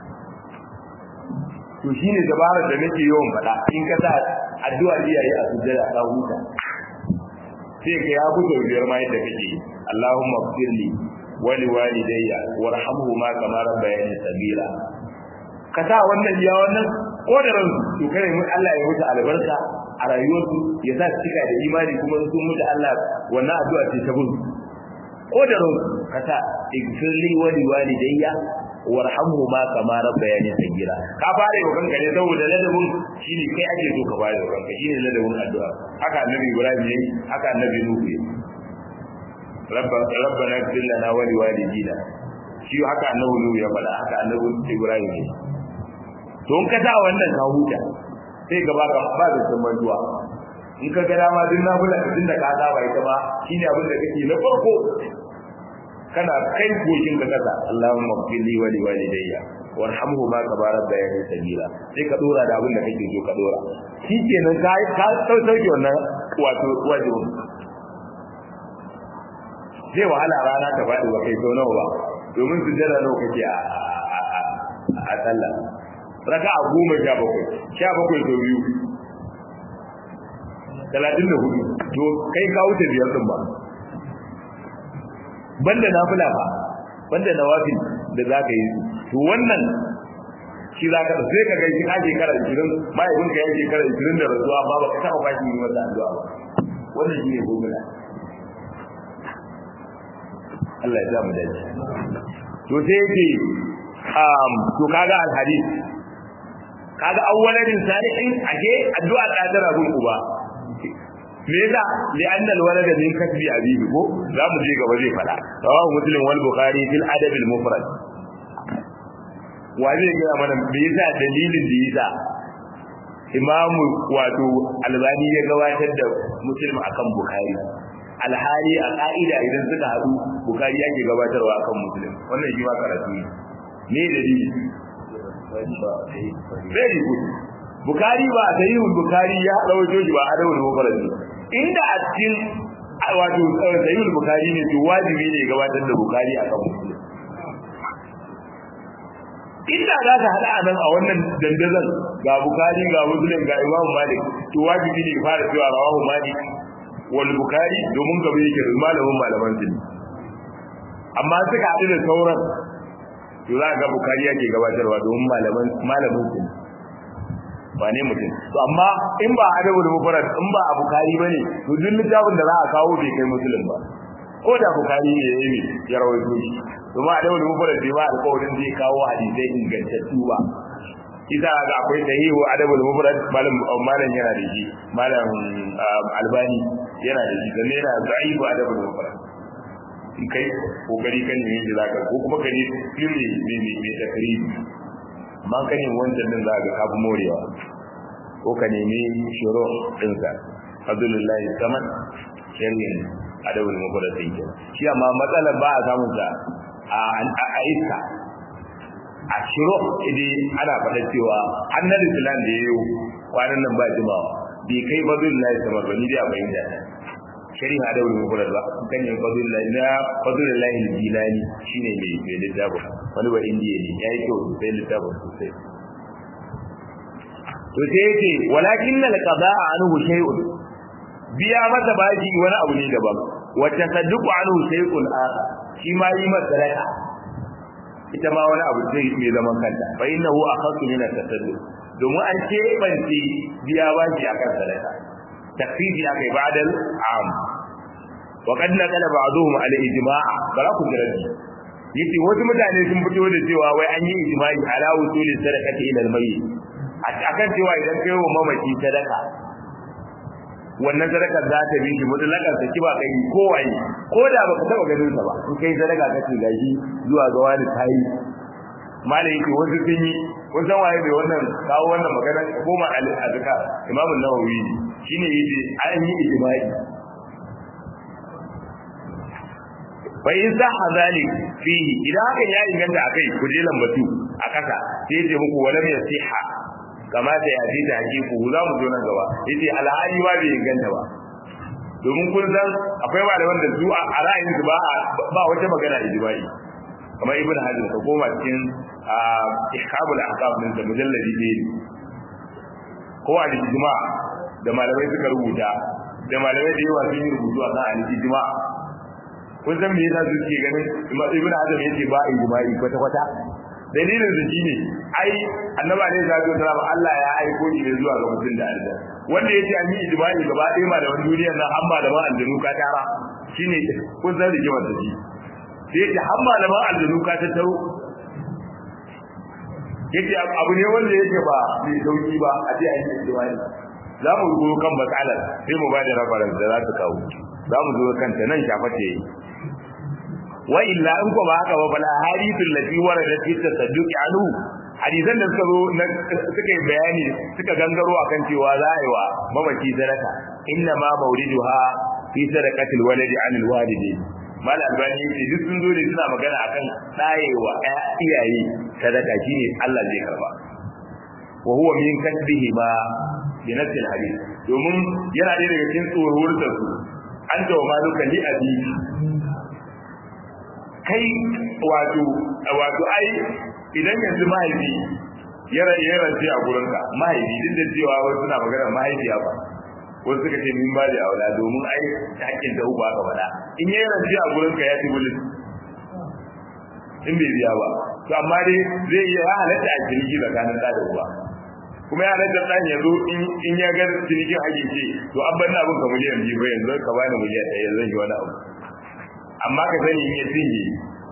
to shine dabarar da nake yawan faɗa in ka sa addu'a iyaye a sujjada ka huta sai ka ya fito biyar ma yadda kake Allahumma ighfirli wa li walidayya warhamhuma kama rabbayani sabira ka sa wannan ya wannan ko da ran to kai mun Allah ya mutu albarka a rayuwarsu ya sa cika da imani kuma sun mutu Allah wannan addu'a ce ta gudu ko da ran ka sa ighfirli wa li walidayya warhamhuma kama rabbayani sagira ka fara yau kanka ne saboda ladabin shine kai ake so ka fara yau kanka shine ladabin addu'a haka annabi Ibrahim yayi haka annabi Nuhu yayi rabbana ighfir lana wa li walidina shi haka annabi Nuhu ya faɗa haka annabi Ibrahim yayi to in ka sa wannan ka huta sai gaba ka ba da tsammantuwa in ka ga dama din na bula din da ka saba ita ma shine abin da kake na farko kana kai goshin ka kasa Allahumma ighfirli wa liwalidayya warhamhu ma kama rabbayani sabila sai ka dora da abin da kake so ka dora shikenan ka ka sauke wannan wato wajibin zai wahala rana ta faɗi ba kai sau nawa ba domin su jira nawa kake a a sallah raka a goma sha bakwai sha bakwai sau biyu talatin da hudu to kai ka wuce biyar din ba banda nafila ba banda nawafil da za ka yi to wannan shi za ka sai ka gaishe ka shekara 20 mahaifin ka ya shekara 20 da rasuwa ba ba ka taɓa bashi yi masa addu'a ba wannan shi ne gobila Allah ya sa mu dace to sai yake um to kaga alhadith kaga awwaladin salihin ake addu'a ta tara gun uba me yasa li anna alwalad min kasbi abihi ko za mu je gaba zai fada rawahu muslim wal bukhari fil adab al mufrad wa zai ga mana me yasa dalilin da yasa imam wato albani ya gabatar da muslim akan bukhari alhali a ka'ida idan suka hadu bukhari yake gabatarwa akan muslim wannan shi ma karatu ne me dalili very good Bukari ba a sahihul Bukari ya rawaito shi ba adawul mufrad inda a cikin wato sahihul Bukari ne to wajibi ne gabatar da Bukari akan Muslim inda za ka hada anan a wannan dandazon ga Bukari ga Muslim ga Imam Malik to wajibi ne fara cewa rawahu Malik wal Bukari domin gaba yake da malamin malaman su amma suka haɗu da sauran to za ga Bukari yake gabatarwa domin malaman malamin su wane mutum to amma in ba adabul mufrad in ba a bukari bane to duk littafin da za a kawo bai kai muslim ba ko da bukari ne yayi ya rawaito shi to ma adabul mufrad bai ba alƙawarin zai kawo hadisai ingantattu ba isa ga akwai sahihu adabul mufrad malam malam yana da shi malam albani yana da shi sannan yana da'ifu adabul mufrad in kai kokari kan ne yadda zaka ko kuma ka ne filmi ne ne takribi amma ka nemi wancan din za ka kafi morewa ko ka nemi shiro ɗinsa abdullahi saman shirin adabul mufrad din shi amma matsalar ba a samun sa a iska a shiro idan ana faɗa cewa annabi islam da yayo kwanan nan ba jimawa bai kai fadlullahi saman ba ni dai a bayyana shari'a da wani mufrad ba kan yin fadlullahi na fadlullahi jilani shine mai mai littafin wani ba indiya ne yayi kyau sai littafin sosai to sai yake walakin al qada'a anhu shay'un biya masa baji wani abu ne daban wa tasadduqu anhu shay'un akhar shi ma yi masa sadaka ita ma wani abu ce mai zaman kanta fa innahu akhassu min at-tasadduq domin an ce banci biya baji akan sadaka takfifi akai ba'dal am wa qad naqala ba'dhum ala ijma' bara ku jirabi yace wasu mutane sun fito da cewa wai an yi ijma'i ala usuli sadaqati ila al-mayyit akan cewa idan kai wa mamaci sadaka wannan sadaka za ta bi shi mutlaqan sa kiba kai ko wani ko da baka taba ganin sa ba in kai sadaka kace gashi zuwa ga wani tayi malai yake wasu sun yi kun san waye bai wannan kawo wannan magana goma al-azka imam an-nawawi shine yace an yi ijma'i fa in sahha zalik fihi idan hakan ya inganta akai ku je lambatu a kasa sai yace muku walam yasiha kama da ya ta hakiku za mu zo nan gaba yace alhali ba bai inganta ba domin kun san akwai malaman da su a ra'ayin su ba ba wata magana ijma'i kamar ibn hajar ka koma cikin ihkamul ahkam din da mujalladi ne ko a ijma da malamai suka rubuta da malamai da yawa sun yi rubutu a kan al-ijma kun san me yasa suke ganin ibn hajar yace ba ijma'i kwata kwata dalilin da shine ai annabi alaihi salatu wasallam Allah ya aiko shi ne zuwa ga mutum da aljanna wanda yace an yi ijma'i gaba ɗaya malaman duniyar nan amma da ma aljanu ka tara shine kun san rigimar da shi sai yace har malaman aljanu ka ta taro yace abu ne wanda yake ba mai sauki ba a ce an yi ijma'i za mu zo kan matsalar sai mu ba da reference da za ta kawo za mu zo kanta nan shaface wa illa in ko ba haka ba bala hadithul lati warada fi tasadduqi anhu hadisan da suka zo suka yi bayani suka gangaro akan cewa za a yi wa mamaci sadaka inna ma mawriduha fi sadaqatil waladi anil walidi mal albani ce duk sun zo da suna magana akan tsayewa iyaye sadaka shine Allah zai karba wa huwa min kasbihi ma bi nafsi alhadith domin yana da daga cikin tsohuwar da su an tawa maluka li abi kai wato wato ai idan yanzu mahaifi ya ya rance a gurinka mahaifi duk da cewa wasu suna magana mahaifiya ba wasu suka ce min ba da aula domin ai hakkin da uba ka faɗa in ya rance a gurinka ya ci bulus in bai biya ba to amma dai zai iya ya halatta a ciniki tsakanin da da uba kuma ya halatta ɗan yanzu in ya ga cinikin hakin ce to an bar na abin ka miliyan biyu ba yanzu ka bani miliyan ɗaya zan yi wani abu amma ka sani in ya cinye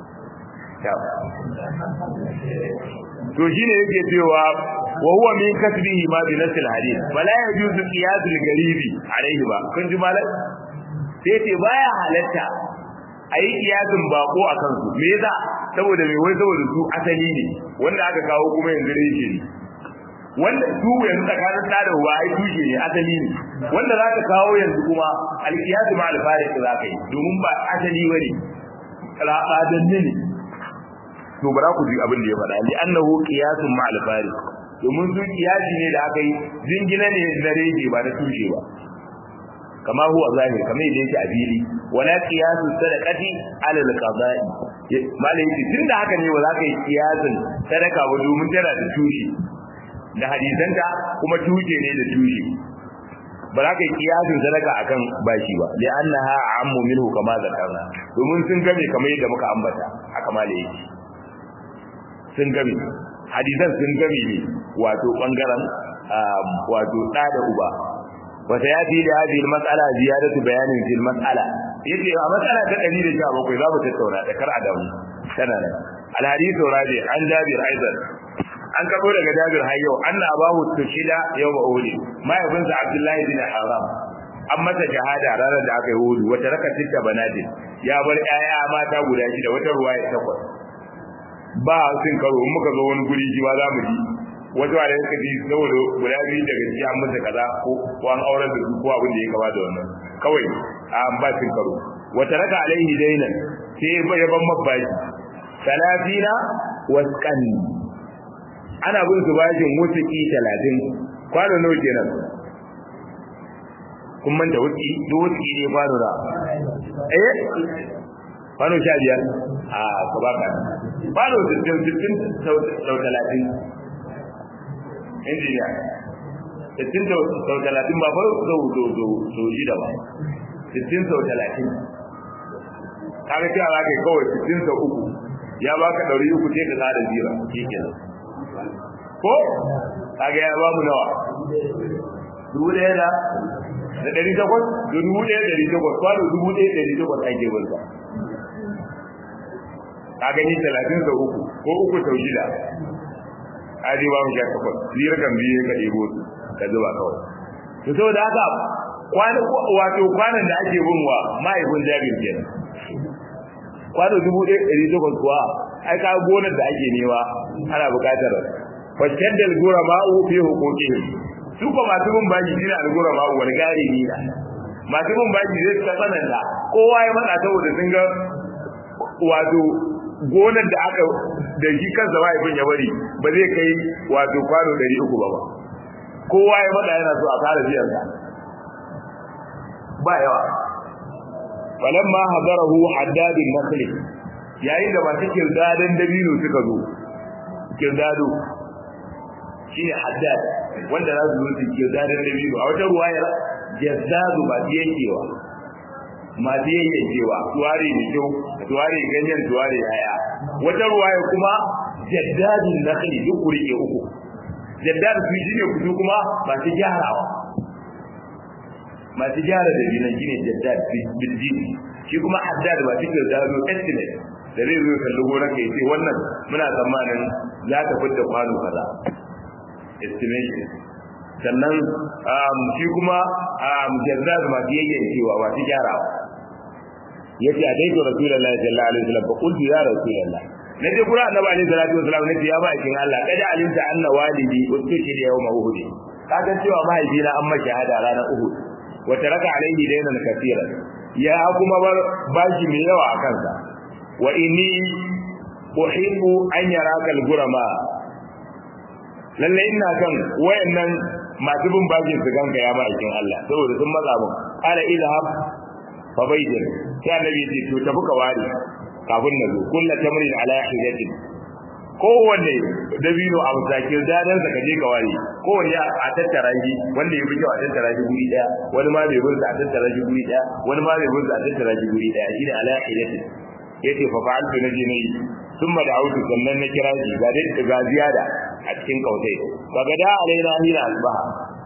to shine yake cewa wa huwa min kasbihi ma bi nasil hadith wala yajuzu qiyas al garibi alayhi ba kun ji malai sai ce baya halatta ayi kiyasin bako a kansu me yasa saboda me wai saboda su asali ne wanda aka kawo kuma yanzu reshe ne wanda su yanzu tsakanin da da uba ai tushe ne asali ne wanda za ka kawo yanzu kuma alkiyasu ma alfarik za ka yi domin ba asali bane rabadanne ne to bara ku ji abin da ya faɗa li annahu qiyasun ma al-fari domin su qiyasi ne da aka yi jingina ne na rege ba da tushe ba kama huwa zahir kamar yadda yake a fili wala qiyasu sadaqati ala al-qada'i malai yace tunda haka ne ba za ka yi qiyasin sadaka ba domin tana da tushe da hadisanta kuma tushe ne da tushe ba za ka yi kiyasin sadaka akan bashi ba li annaha ammu minhu kama zakarna domin sun game kamar yadda muka ambata haka malai yake sun game hadisan sun game ne wato bangaren wato da da uba wata ya fi da hadhihi mas'ala ziyadatu bayanin fil mas'ala yace a mas'ala ta 117 za mu tattauna da kar adamu tana nan al hadithu rabi an jabir aidan an kabo daga jabir har yau anna abahu tushida yau ba uhud mahaifinsa abdullahi bin haram an mata shahada ranar da aka yi hudu wata raka titta banadin ya bar 'ya'ya mata guda shida wata ruwaya takwas ba sun karo in muka zo wani guri ji ba za mu ji wata wanda suka ji saboda guda biyu daga ciki an masa kaza ko ko an aurar da su ko abin da ya kama da wannan kawai an ba sun karo wata raka alaihi dainan sai ya ban mabbashi talatina wasqan ana bin su bashin wutuki talatin kwano nawa kenan kun manta wutuki duk wutuki ne kwano da eh kwano sha biyar a ka baka kwano sittin sittin sau talatin injiniya sittin sau talatin ba fa sau sau shida ba sittin sau talatin kaga cewa za ka yi kawai sittin sau uku ya baka ɗari uku sai ka tsara jira shi kenan ko kaga ya bamu nawa dubu ɗaya da da ɗari takwas da dubu ɗaya ɗari takwas kwano dubu ɗaya ɗari takwas ake wanda kaga ni talatin sau uku ko uku sau shida aji ba mu sha takwas zira kan biyu ka ɗebo su ka zuba kawai to saboda haka kwana wato kwanan da ake bin wa mahaifin jabir kenan kwano dubu ɗaya ɗari takwas kuwa ai ka gonar da ake nema ana buƙatar fashaddal gura ma'u fi huquqihim su ko masu bin baji shine al-gura ma'u wani gari ni da masu bin baji zai ta tsananta kowa ya matsa saboda sun ga wato gonar da aka da shi kansa mahaifin ya bari ba zai kai wato kwano ɗari uku ba ba kowa ya matsa yana so a fara biyan sa ba yawa falamma hadarahu haddadin nakhli yayin da masu kirdadan dabino suka zo kirdado shine haddad wanda za su zo su kirdadan dabino a wata ruwayar jazzadu ba su yankewa masu yankewa tuware da kyau tuware ganyen tuware yaya wata ruwaya kuma jaddadin nakhli duk kurike uku jaddad su shine kudu kuma masu gyarawa masu gyara da jinan shine jaddad biljin shi kuma haddad ba cikin zaro estimate da zai zo kalli gonar ka yace wannan muna tsammanin za ta fitta kwano kaza estimation sannan shi kuma jaddad ma fi yayyan cewa ba su gyarawa yace a dai to rasulullahi sallallahu alaihi wasallam fa qultu ya rasulullah naje kura annabi alaihi salatu wasallam nace ya ba kin Allah kada alimta anna walidi ustushiri yawma uhud kaga cewa mahaifina an maki hada ranar uhud wa taraka alaihi daynan kathira ya kuma bar bashi mai yawa a kansa wa inni uhibbu an yaraka al-gurama lalle ina kan wayannan masu bin bashi su ganka ya ma'aikin Allah saboda sun matsa mun ala ilhab fa baydin sai annabi ce to tafi ka ware kafin na zo kullu tamrin ala hidatin kowanne dabino a musakir dadan sa kaje ka ware kowanne a tattara shi wanda ya fi kyau a tattara shi guri daya wani ma bai burza a tattara shi guri daya wani ma bai burza a tattara shi guri daya shine ala hidatin yace fa fa'altu naje nayi thumma da autu sannan na kira shi ga dai ga ziyada a cikin kautai kaga da alaina hina asbaha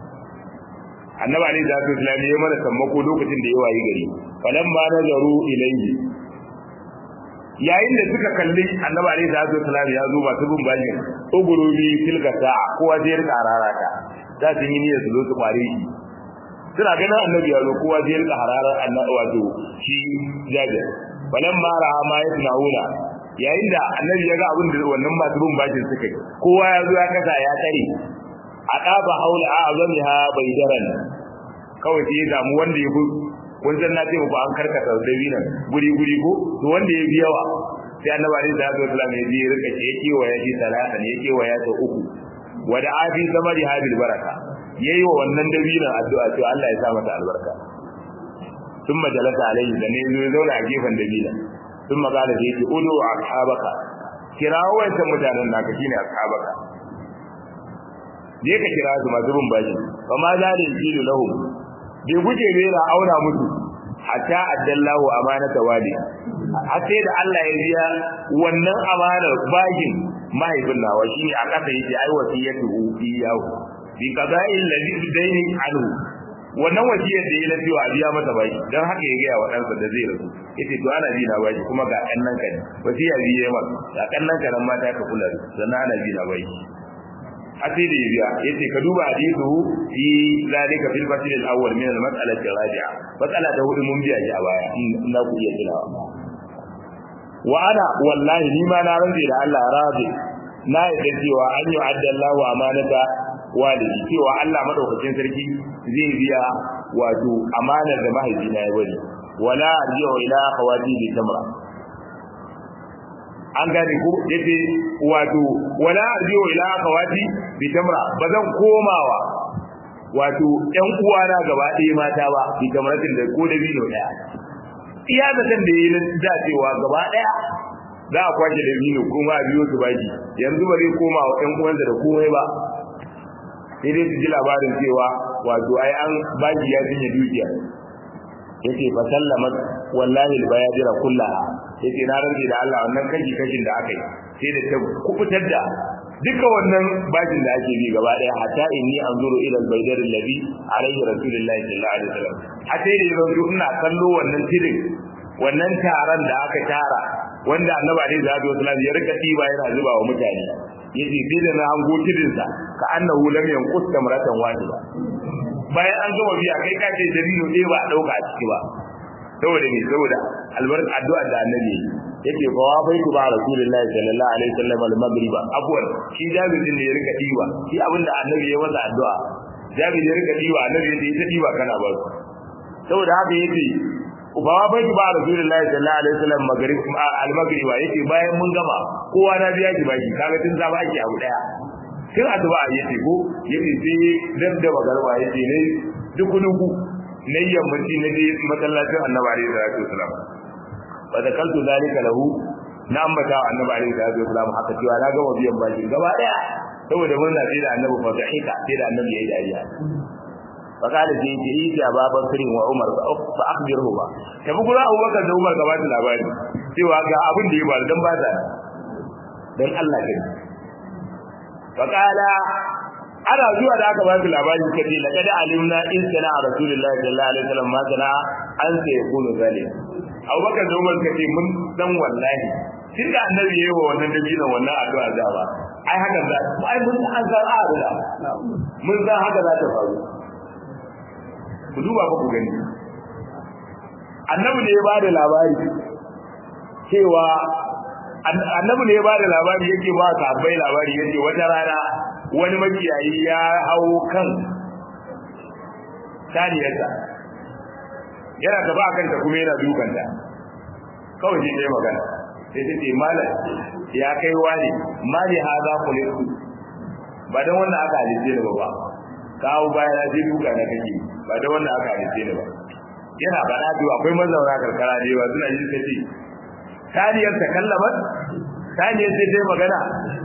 annabi alaihi salatu wasallam ya mana sammako lokacin da ya wayi gari falamma nazaru ilayhi yayin da suka kalli annabi alaihi salatu wasallam ya zo masu bin bajin ugurubi tilka sa'a kowa zai rika hararata za su yi niyyar su zo su kware shi suna ganin annabi ya zo kowa zai rika hararar annabi wato shi jabir falamma ra'a ma yasnauna yayin da annabi ya ga abin da wannan masu bin bajin suka yi kowa ya zo ya kasa ya tare a ɗaba haula a azamiha bai daren kawai sai ya damu wanda ya kun san na ce muku an karkata dabinan guri guri ko to wanda ya bi yawa sai annabi alaihi salatu wasallam ya je rika ce yake wa ya ji salatan yake wa ya ta uku wa da abi samari habil baraka yayi wa wannan dabinan addu'a cewa Allah ya sa mata albarka ثم جلس عليه da ne zo zauna a gefen dabinan ثم قال sai ce udu ashabaka kirawo wancan mutanen naka shine ashabaka je ka kira su masu bin bashi fa ma za da yi lahum bai guje bai na auna musu hatta addallahu amanata wali har sai da Allah ya biya wannan amanar bagin mahaifin nawa shine a kasa yake ai wasiyatu iyahu bi qada'il ladhi daini anhu wannan wasiyar da ya lafi wa biya masa baki dan haka ya gaya wa ɗansa da zai rasu yace to ana bi na baki kuma ga kannan ka ne wasiya biye maka ga kannan ka nan mata ka kula da sannan ana bi na baki asiri ya biya yace ka duba hadithu fi zalika fil fasl al awwal min al mas'ala al rabi'a mas'ala da hudu mun biya shi a baya in na ku iya tunawa wa ana wallahi ni ma na rantsi da Allah rabi na yadda cewa an yi adda Allahu amanata walidi cewa Allah madaukakin sarki zai biya wato amanar da mahaifina ya bari wala arji'u ila akhawati bi tamra an gane ko yace wato wala arji'u ila akhawati bi tamra bazan komawa wato ƴan uwana gaba ɗaya mata ba bi tamratin da ko da biyo daya iya zaton da yi da cewa gaba ɗaya za a kwace da biyo kuma biyo su baki yanzu ba zai koma wa ƴan uwansa da komai ba sai dai su ji labarin cewa wato ai an baki ya cinye dukiya yace fa sallamat wallahi albayadira kullaha yace na rantsi da Allah wannan kashi kashin da aka yi sai da ta kubutar da duka wannan bakin da ake bi gaba daya hatta inni anzuru ila albaydar alladhi alayhi rasulullahi sallallahu alaihi wasallam hatta da yanzu ina kallo wannan tirin wannan taron da aka tara wanda annabi alaihi salatu wasallam ya rika tiba yana zuba wa mutane yace sai da na hango tirin sa ka annahu lam yanqus tamratan wahida bayan an gama biya kai ka ce dabino ɗaya ba a ɗauka a ciki ba saboda me saboda albarka addu'a da annabi yake fa wa bai ba rasulullahi sallallahu alaihi wasallam al-maghriba afwan shi jabir din ne ya rika diwa shi abinda annabi ya masa addu'a jabir ya rika diwa annabi ya ta diwa kana ba saboda haka yace ba wa bai ba rasulullahi sallallahu alaihi wasallam maghrib al-maghriba yace bayan mun gama kowa na biya ki baki kaga tun zama ake abu daya tun addu'a yace ko yace sai dab da magarba yace ne duk duku na yammaci na je masallacin annabi alaihi salatu wasalam fa zakaltu zalika lahu na ambata annabi alaihi salatu wasalam haka cewa na gama biyan baki gaba daya saboda murna sai da annabi fa dahika sai da annabi yayi dariya fa kala sai ce yi ya baba sirin wa umar fa akhbirhu ba tabi gura abubakar da umar gaba da labari cewa ga abin da ya faru dan ba ta dan Allah kai fa kala ana zuwa da aka ba su labari suka ce laqad alimna in sana rasulullahi sallallahu alaihi wasallam ma sana an sai yakunu zalim abubakar da umar suka ce mun dan wallahi tun da annabi yayi wa wannan dabinan wannan addu'a da ba ai haka za ai mun san san addu'a mun san haka za ta faru ku duba ba ku gani annabi ne ya ba da labari cewa annabi ne ya ba da labari yake ba sahabbai labari yake wata rana wani makiyayi ya hau kan saniyarsa yana gaba a kanta kuma yana dukanta kawai shi ne magana sai ta ce malam ya kai wani mali ha za ku leku ba don wannan aka halice ni ba ba kawo baya na sai duka na kake ba don wannan aka halice ni ba yana faɗa biyu akwai mazauna karkara da yawa suna yin kace saniyar ta kallama saniyar sai ta yi magana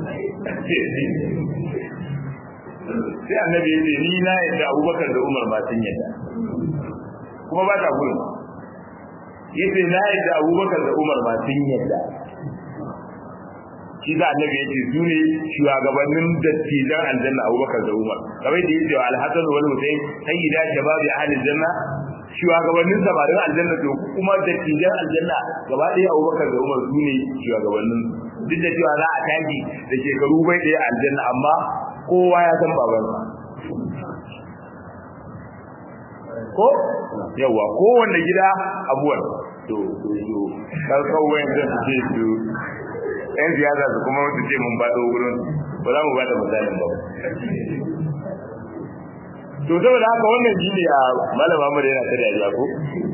sai annabi ya ce ni na yadda abubakar da umar ma sun yadda kuma ba ta gurin ya ce na yadda abubakar da umar ma sun yadda shi da annabi ya ce su ne shugabannin dattijan aljanna abubakar da umar kamar da ya ce wa alhassan wal husain sayyida shababi ahlil janna shugabannin samarin aljanna to kuma dattijan aljanna gaba ɗaya abubakar da umar su ne shugabannin duk da cewa za a tashi da shekaru bai ɗaya aljanna amma kowa ya san babansa ko yawa kowanne gida abuwan to to to kar kawai da su ce su yan siyasa su kuma su ce mun bado wurin ba za mu bada misalin ba to saboda haka wannan shine a malama mu yana ta dariya ko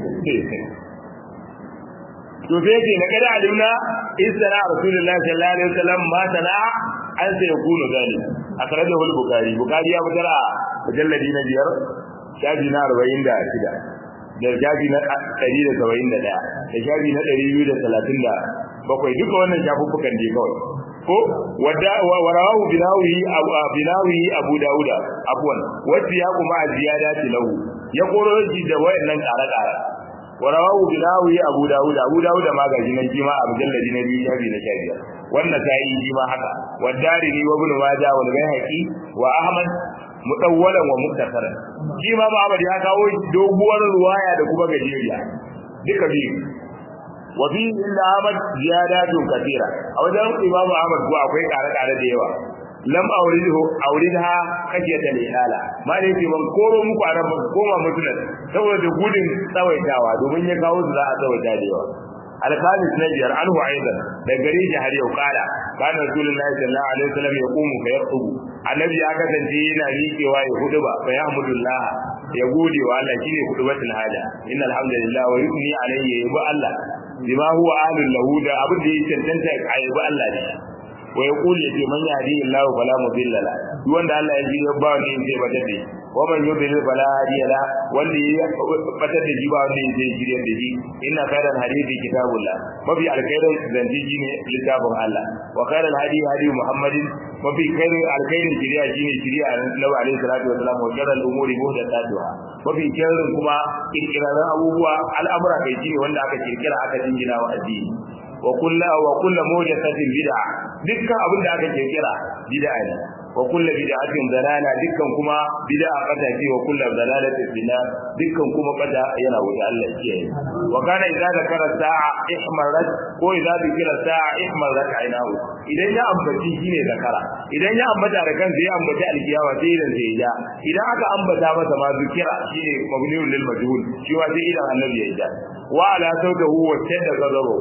to sai ce na kada alimna isra rasulullahi sallallahu alaihi wasallam ma sana'a an sai ya kunu zalim akhrajahu al-bukhari bukhari ya fitar a mujalladi na biyar shafi na 46 da shafi na 171 da shafi na 237 duka wannan shafuffukan je kawai ko wadda warawahu binawi binawi abu dauda afwan wacce ya kuma ziyadati lahu ya koro shi da wayannan kare-kare warawahu binawi abu dauda abu dauda ma gaji nan kima a mujalladi na biyu shafi na shafi wannan sai yi ma haka wadarimi wa ibn majah wal bayhaqi wa ahmad mutawwalan wa muktasaran shi ma Muhammad ya kawo doguwar ruwaya da kuma gajeriya duka biyu wa fi illa ahmad ziyadatun kathira a wajen imamu ahmad ko akwai kare-kare da yawa lam auridu auridha kashiyata lihala ma da yake ban koro muku a nan ban koma mutunan saboda gudun tsawaitawa domin ya kawo su za a tsawaita da yawa الخامس نجر عنه أيضا دقريج هل يقال كان رسول الله صلى الله عليه وسلم يقوم فيخطب النبي أكثر جينا ميكي واي خطبة فيحمد الله يقول وعلى شيء خطبة الحاجة إن الحمد لله ويثني عليه يبقى الله بما هو أهل له ده أبدا يتنتهي يبقى الله ده ويقول يتي من يهديه الله فلا مضل له wanda Allah ya ji ya ba ni sai ba dade wa man yudlil fala hadiya la wanda ya batar da ji ba wanda ya ji shirye da ji inna khairal hadithi kitabullah mafi alkhairin zanji ji ne littafin Allah wa khairal hadi hadi muhammadin mafi khairin alkhairin shiriya shine shiriya annabi alaihi salatu wasalam wa sharral umuri muhdathatuha mafi khairin kuma kirkiraran abubuwa al'amura kai shine wanda aka kirkira aka jingina wa addini wa kullu wa kullu muhdathatin bid'a dukkan abin da aka kirkira bid'a ne wa kullu bid'atin dalala dukkan kuma bid'a bata ce wa kullu dalalatin fina dukkan kuma bata yana wuta Allah ya kiyaye wa kana idza zakara sa'a ihmarat ko idza dhikra sa'a ihmarat aynahu idan ya ambaci shine zakara idan ya ambata da kansa ya ambaci alkiyawa sai idan sai ya idan aka ambata masa ma zikira shine mabniun lil majhul shi wa sai idan annabi ya ja wa ala sautahu wa tadda gazaro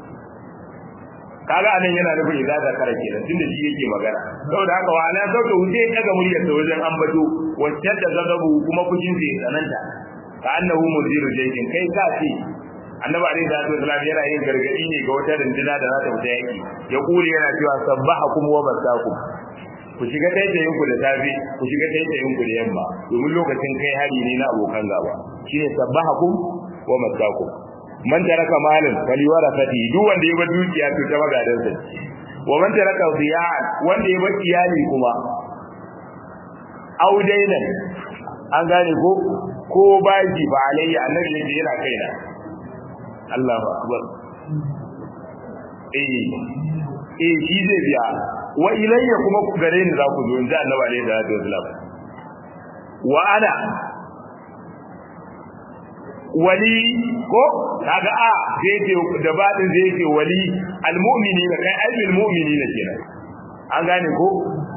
kaga anan yana nufin idza zakara kenan tunda shi yake magana saboda haka wa ala sautahu sai ya daga muryar sa wajen ambato wa tadda gazaro kuma fushin sai tsananta ka annahu mudiru jaykin kai ka ce annabi alaihi salatu wasallam yana yin gargadi ne ga wata rinduna da za ta fita yaki ya kure yana cewa sabbahakum wa masakum ku shiga taitayin ku da safe ku shiga taitayin ku da yamma domin lokacin kai hari ne na abokan gaba shine sabbahakum wa masakum man taraka malin faliwarasati duk wanda ya bar dukiya to ta magadan sa wa man taraka ziyan wanda ya bar iyali kuma audainan an gane ko ko baji ba alayya annabi ne yana kaina Allahu akbar eh eh shi zai biya wa ilayya kuma ku gare ni za ku zo inda Annabi alaihi salatu wasallam wa ana wali ko kaga a zai ce da badin zai ce wali almu'minina kai ayyul mu'minina kenan an gane ko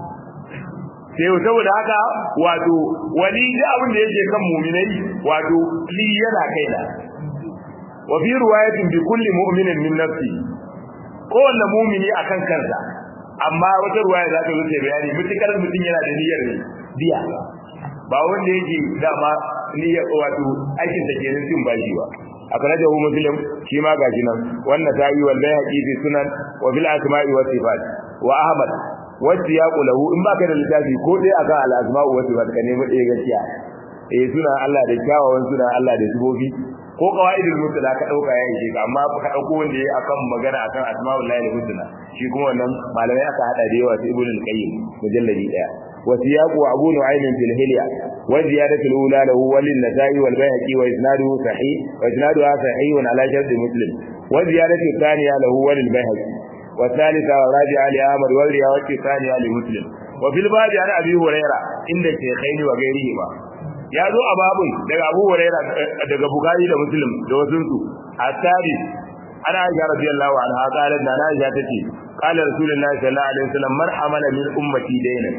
sai saboda haka wato wali da abin da yake kan mu'minai wato li yana kaina wa fi riwayatin bi kulli mu'minin min nafsi kowanne mu'mini akan kansa amma wata ruwaya za ta wuce bayani mutukar mutum yana da niyyar biya ba wanda yake dama niyyar wato aikin da kenan cin bashi ba akhrajahu muslim shi ma gashi nan wannan ta yi wal bayhaqi fi sunan wa fil asma'i wa sifat wa ahmad wa siyaqu lahu in baka da littafi ko dai akan al asma'u wa sifat ka nemi ɗaya gaskiya eh suna Allah da kyawawan suna Allah da sifofi ko qawaidul mutla ka dauka ya ishe ka amma ka dauko wanda yayi akan magana akan asma'ul lahi husna shi kuma wannan malamai aka hada da yawa sai ibnul qayyim mujalladi daya wa siyaqu abu nu'aym fil hilya wa ziyadatu al-ula lahu wal nasai wal bayhaqi wa isnaduhu sahih wa isnaduhu sahih ala shart muslim wa ziyadatu thaniya lahu wal bayhaqi wa thalitha wa rabi'a li ahmad wa riwayatu thaniya li muslim wa fil babi an abi huraira inda shaykhaini wa ghairihi ya zo a babun daga Abu Hurairah daga Bukhari da Muslim da wasu su at-tari ana Aisha radiyallahu anha qalat da Aisha tace qala Rasulullahi sallallahu alaihi wasallam man hamala min ummati daynan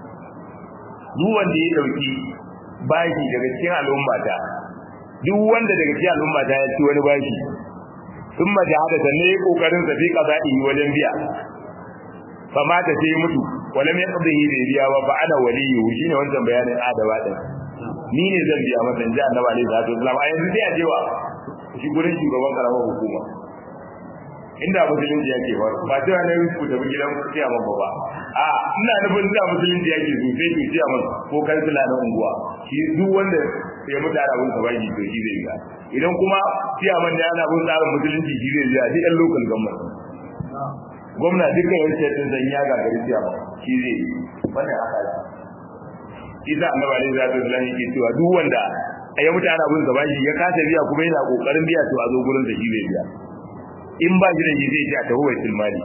duk wanda ya dauki bashi daga cikin al'ummata duk wanda daga cikin al'ummata ya ci wani bashi thumma jahada sanne kokarin sa fi qada'i wajen biya fa mata sai mutu walam yaqdihi bi biya wa fa ana waliyyu shine wannan bayanin adawa din ni ne zan biya masa inji annabi alaihi salatu wasallam a yanzu sai a je wa shi gurin shugaban karamar hukuma inda musulunci yake ba ba cewa na yi ku tafi gidan ciya man ba a ina nufin da musulunci yake so sai ku ciya man ko kansila na unguwa shi duk wanda ya mutu ana bin sabaki to shi zai biya idan kuma ciya man da ana bin tsarin musulunci shi zai biya duk yan local government gwamna dukkan yan sai zan ya gagari ciya man shi zai wannan haka isa annabi alaihi salatu wasallam yake cewa duk wanda ya mutu ana bin sa bashi ya kasa biya kuma yana kokarin biya to a zo gurin da shi zai biya in ba shi da shi zai ce a tahu baitul mali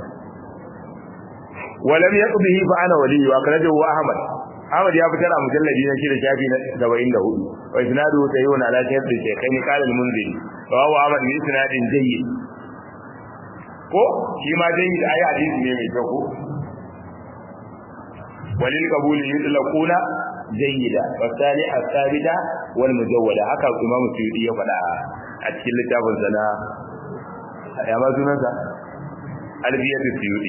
walam yaqbihi fa ana wali wa akhrajahu ahmad ahmad ya fitar a mujalladi na shi da shafi na 74 wa isnadu tayyun ala shaykh shaykhain qala al-munziri wa huwa ahmad bi isnadin jayyid ko shi ma jayyid ayi hadisi ne mai kyau ko walil qabuli yutlaquna jayyida wa salih as-sabita wal mujawwada haka imam suyuti ya faɗa a cikin littafin sa na ya ma sunan sa albiyatu suyuti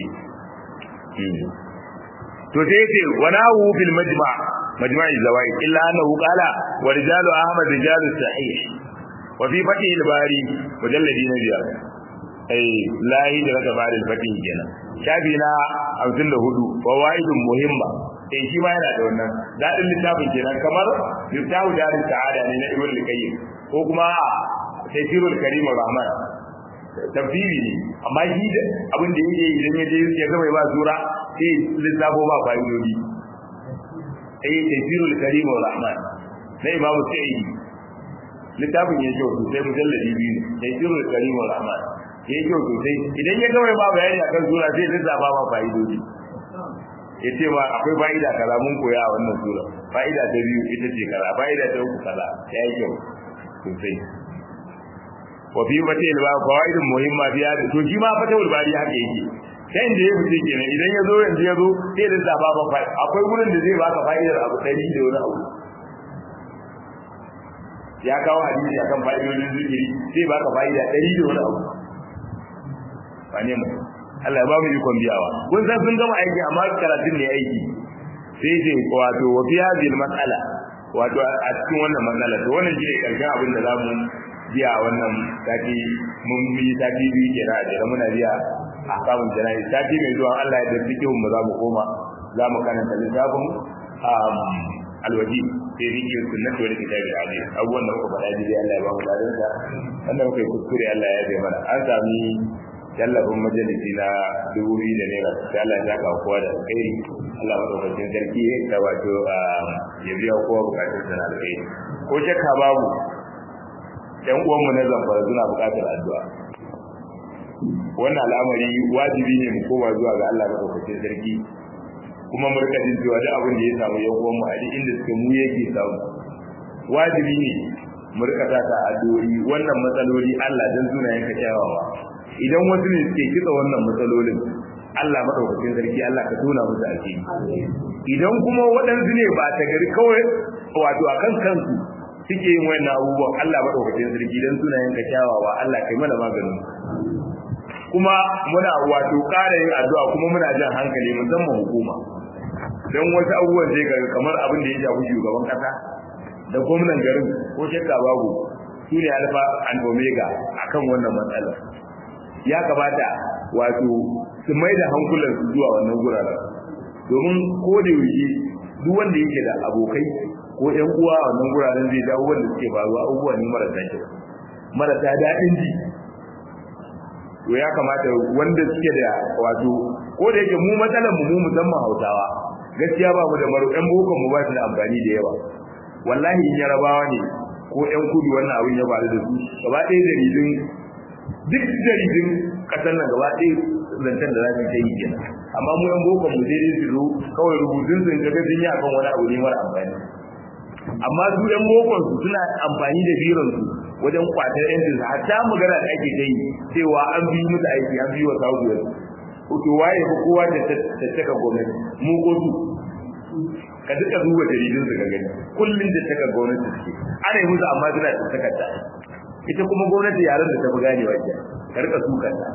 to sai yace wa nahu fil majma' majma' az-zawaid illa annahu qala wa rijalu ahmad rijalu sahih wa fi fatih al-bari mujalladi na biyar ai lahi da raka bari al-fatih kenan shafi na 54 fawaidun muhimma eh shi ma yana da wannan dadin littafin kenan kamar miftahu darin sa'ada ne na ibn al-qayyim ko kuma tafsirul karim rahman tafsiri ne amma shi da abin da yake idan ya je ya ga mai ba sura sai littafo ba fa'idodi eh tafsirul karim rahman na imamu sa'idi littafin ya kyau sosai mujalladi biyu ne tafsirul karim rahman ya kyau sosai idan ya ga mai ba bayani akan sura sai lissafa ba fa'idodi ya ce ma akwai fa'ida kaza mun koya a wannan sura fa'ida ta biyu ita ce kaza fa'ida ta uku kaza ya yi kyau sosai wa fi fatil ba fawaidin muhimma biya to shi ma fatul bari haka yake sai inda ya fice kenan idan ya zo yanzu ya zo sai da zaba ba fa akwai gurin da zai baka fa'idar abu dari da wani abu ya kawo hadisi akan fa'idodin zikiri sai baka fa'ida dari da wani abu ba ne mu Allah ya ba mu ikon biyawa kun san sun gama aiki amma karatun ne aiki sai ce wato wa fi hadhihi mas'ala wato a cikin wannan matsala to wannan shine karshen abin da zamu biya wannan sati mun yi sati biyu kenan a jere muna biya a kamun jana'i sati mai zuwa Allah ya da cikin mu za mu koma za mu karanta littafin alwaji sai zikirin sunnati wal kitabi hadis abubuwan da muka faɗa dai Allah ya ba mu ladan sa wanda muka yi kuskure Allah ya zai mana an sami tallafin majalisi na dubu biyu da naira sai Allah ya ka kowa da alkhairi Allah madaukakin sarki da wato ya biya kowa bukatun sa na alkhairi ko shakka babu ɗan uwanmu na zamfara suna buƙatar addu'a wannan al'amari wajibi ne mu koma zuwa ga Allah madaukakin sarki kuma mu rika jin cewa duk abin da ya samu yan uwanmu a duk inda suke mu yake samu wajibi ne mu rika sa ta addu'o'i wannan matsaloli Allah dan sunayen ka kyawawa idan wasu ne suke kitsa wannan matsalolin Allah madaukakin sarki Allah ka tona musu asiri idan kuma waɗansu ne ba ta gari kawai wato akan kansu suke yin wayannan abubuwan Allah madaukakin sarki dan sunayen ka kyawawa Allah kai mana maganin kuma muna wato ƙara yin addu'a kuma muna jan hankali musamman hukuma dan wasu abubuwan sai ga kamar abin da ya shafi shugaban kasa da gwamnan garin ko shakka babu su ne alfa and omega akan wannan matsala ya kamata wato su mai da hankulan su zuwa wannan guraren domin ko da yaushe duk wanda yake da abokai ko ƴan uwa a wannan guraren zai dawo wanda suke faruwa abubuwa ne marasa kyau marasa daɗin ji to ya kamata wanda suke da wato ko da yake mu matsalar mu mu musamman Hausawa gaskiya ba mu da maro ɗan bokon mu ba su da amfani da yawa wallahi in yarabawa ne ko ƴan kudu wannan abin ya faru da su gaba ɗaya jaridun duk jaridun ƙasar nan gaba ɗaya zancen da za su ta yi kenan amma mu ƴan bokon mu sai dai su zo kawai rubutun su ga sun yi akan wani abu ne mara amfani amma su ƴan bokon su suna amfani da biron su wajen kwatar yancin su hatta magana da ake ta yi cewa an bi musu aiki an bi wa saudiya to waye ko kowa da tattaka gwamnati mu ko su ka duka duba jaridun su ka gani kullun da taka gwamnati suke ana yi musu amma suna tattaka ta ita kuma gwamnati yaran da ta fi ganewa ke ka rika sukan ta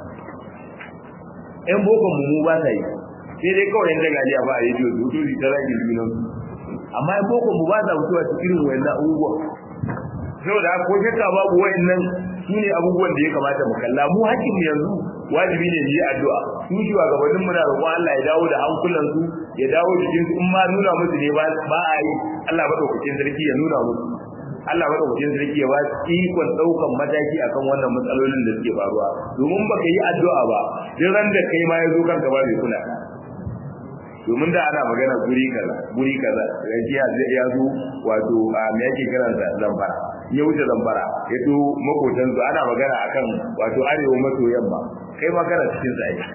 ƴan bokon mu ba sa yi sai dai kawai yan jagaliya ba a rediyo su to ta rage junan amma ƴan bokon mu ba sa mutuwa cikin wayannan abubuwan saboda ko shakka babu wayannan su ne abubuwan da ya kamata mu kalla mu hakkin mu yanzu wajibi ne mu yi addu'a su shugabannin muna roƙon Allah ya dawo da hankulan su ya dawo jikin su in ma nuna musu ne ba ba a yi Allah madaukakin sarki ya nuna musu Allah madaukakin sarki ya ba su ikon daukan mataki akan wannan matsalolin da suke faruwa domin baka yi addu'a ba duk ran da kai ma ya zo kanka ba bai kula domin da ana magana guri kaza guri kaza gajiya ya zo wato a me yake kiransa zamfara ya wuce zambara ya to makotan su ana magana akan wato arewa maso yamma kai ma kana cikin sa ai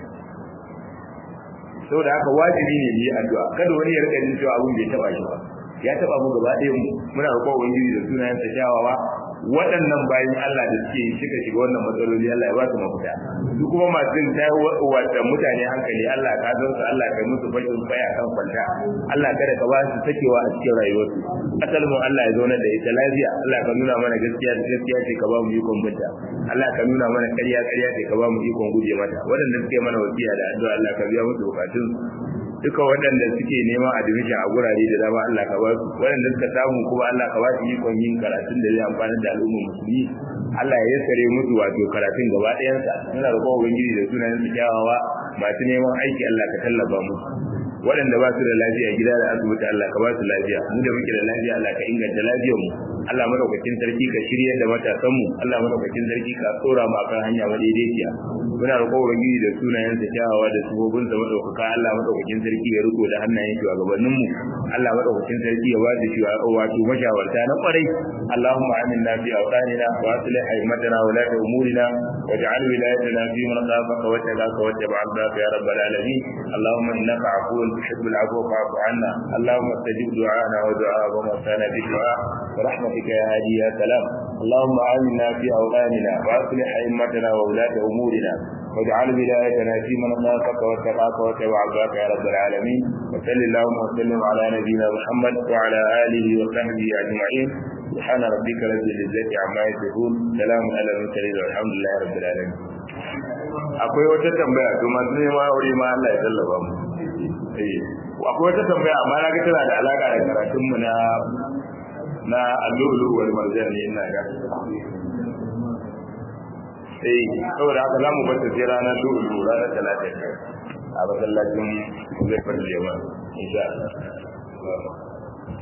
saboda haka wajibi ne mu yi addu'a kada wani ya rika jin cewa abun bai taba shi ba ya taba mu gaba ɗaya mu muna roƙon ubangiji da sunayen sa kyawawa waɗannan bayan Allah da suke suka shiga wannan matsaloli Allah ya ba su mafita su kuma masu ta wata mutane hankali Allah ka san su Allah ka musu bakin baya kan kwanta Allah kada ka ba su sakewa a cikin rayuwarsu asal mu Allah ya zauna da ita lafiya Allah ka nuna mana gaskiya da gaskiya ce ka ba mu ikon binta Allah ka nuna mana ƙarya ƙarya ce ka ba mu ikon guje mata waɗanda suke mana wasiya da addu'a Allah ka biya musu bukatun duka waɗanda suke neman admission a gurare da dama Allah ka ba su waɗanda suka samu kuma Allah ka ba su ikon yin karatun da zai amfana da al'ummar musulmi Allah ya yassare musu wato karatun gaba ɗayansa muna roƙon ubangiji da sunayen su kyawawa masu neman aiki Allah ka tallafa musu waɗanda ba su da lafiya gida da asibiti Allah ka ba su lafiya mu da muke da lafiya Allah ka inganta lafiyar mu Allah madaukakin sarki ka shirye da matasan mu Allah madaukakin sarki ka tsora mu akan hanya madaidaiciya muna roƙon ubangiji da sunayen sa kyawawa da subobin sa madaukaka Allah madaukakin sarki ya riko da hannayen shugabannin mu Allah madaukakin sarki ya bada shi wato mashawarta na kwarai Allahumma aminna fi awtanina wa aslih aimatana wa la umurina waj'al wilayatana fi man khafaka wa taqaka wa tabi'aka ya rabbal alamin Allahumma innaka afuwun tuhibbul afwa fa'fu anna Allahumma istajib du'ana wa du'a wa ma kana bi du'a برحمتك يا هادي يا سلام اللهم آمنا في أوطاننا وأصلح أئمتنا وولاة أمورنا واجعل ولايتنا في من خافك واتقاك واتبع عباك يا رب العالمين وصل اللهم وسلم على نبينا محمد وعلى آله وصحبه أجمعين سبحان ربك رب العزة عما يصفون سلام على المرسلين والحمد لله رب العالمين akwai wata tambaya to masu neman aure ma Allah ya tallaba mu eh akwai wata tambaya amma na ga tana da alaka da karatun mu na na allulu wal marjan ne ina ga eh saboda haka zamu bar ta sai ranar lulu ranar talata a masallacin zai farje ma insha Allah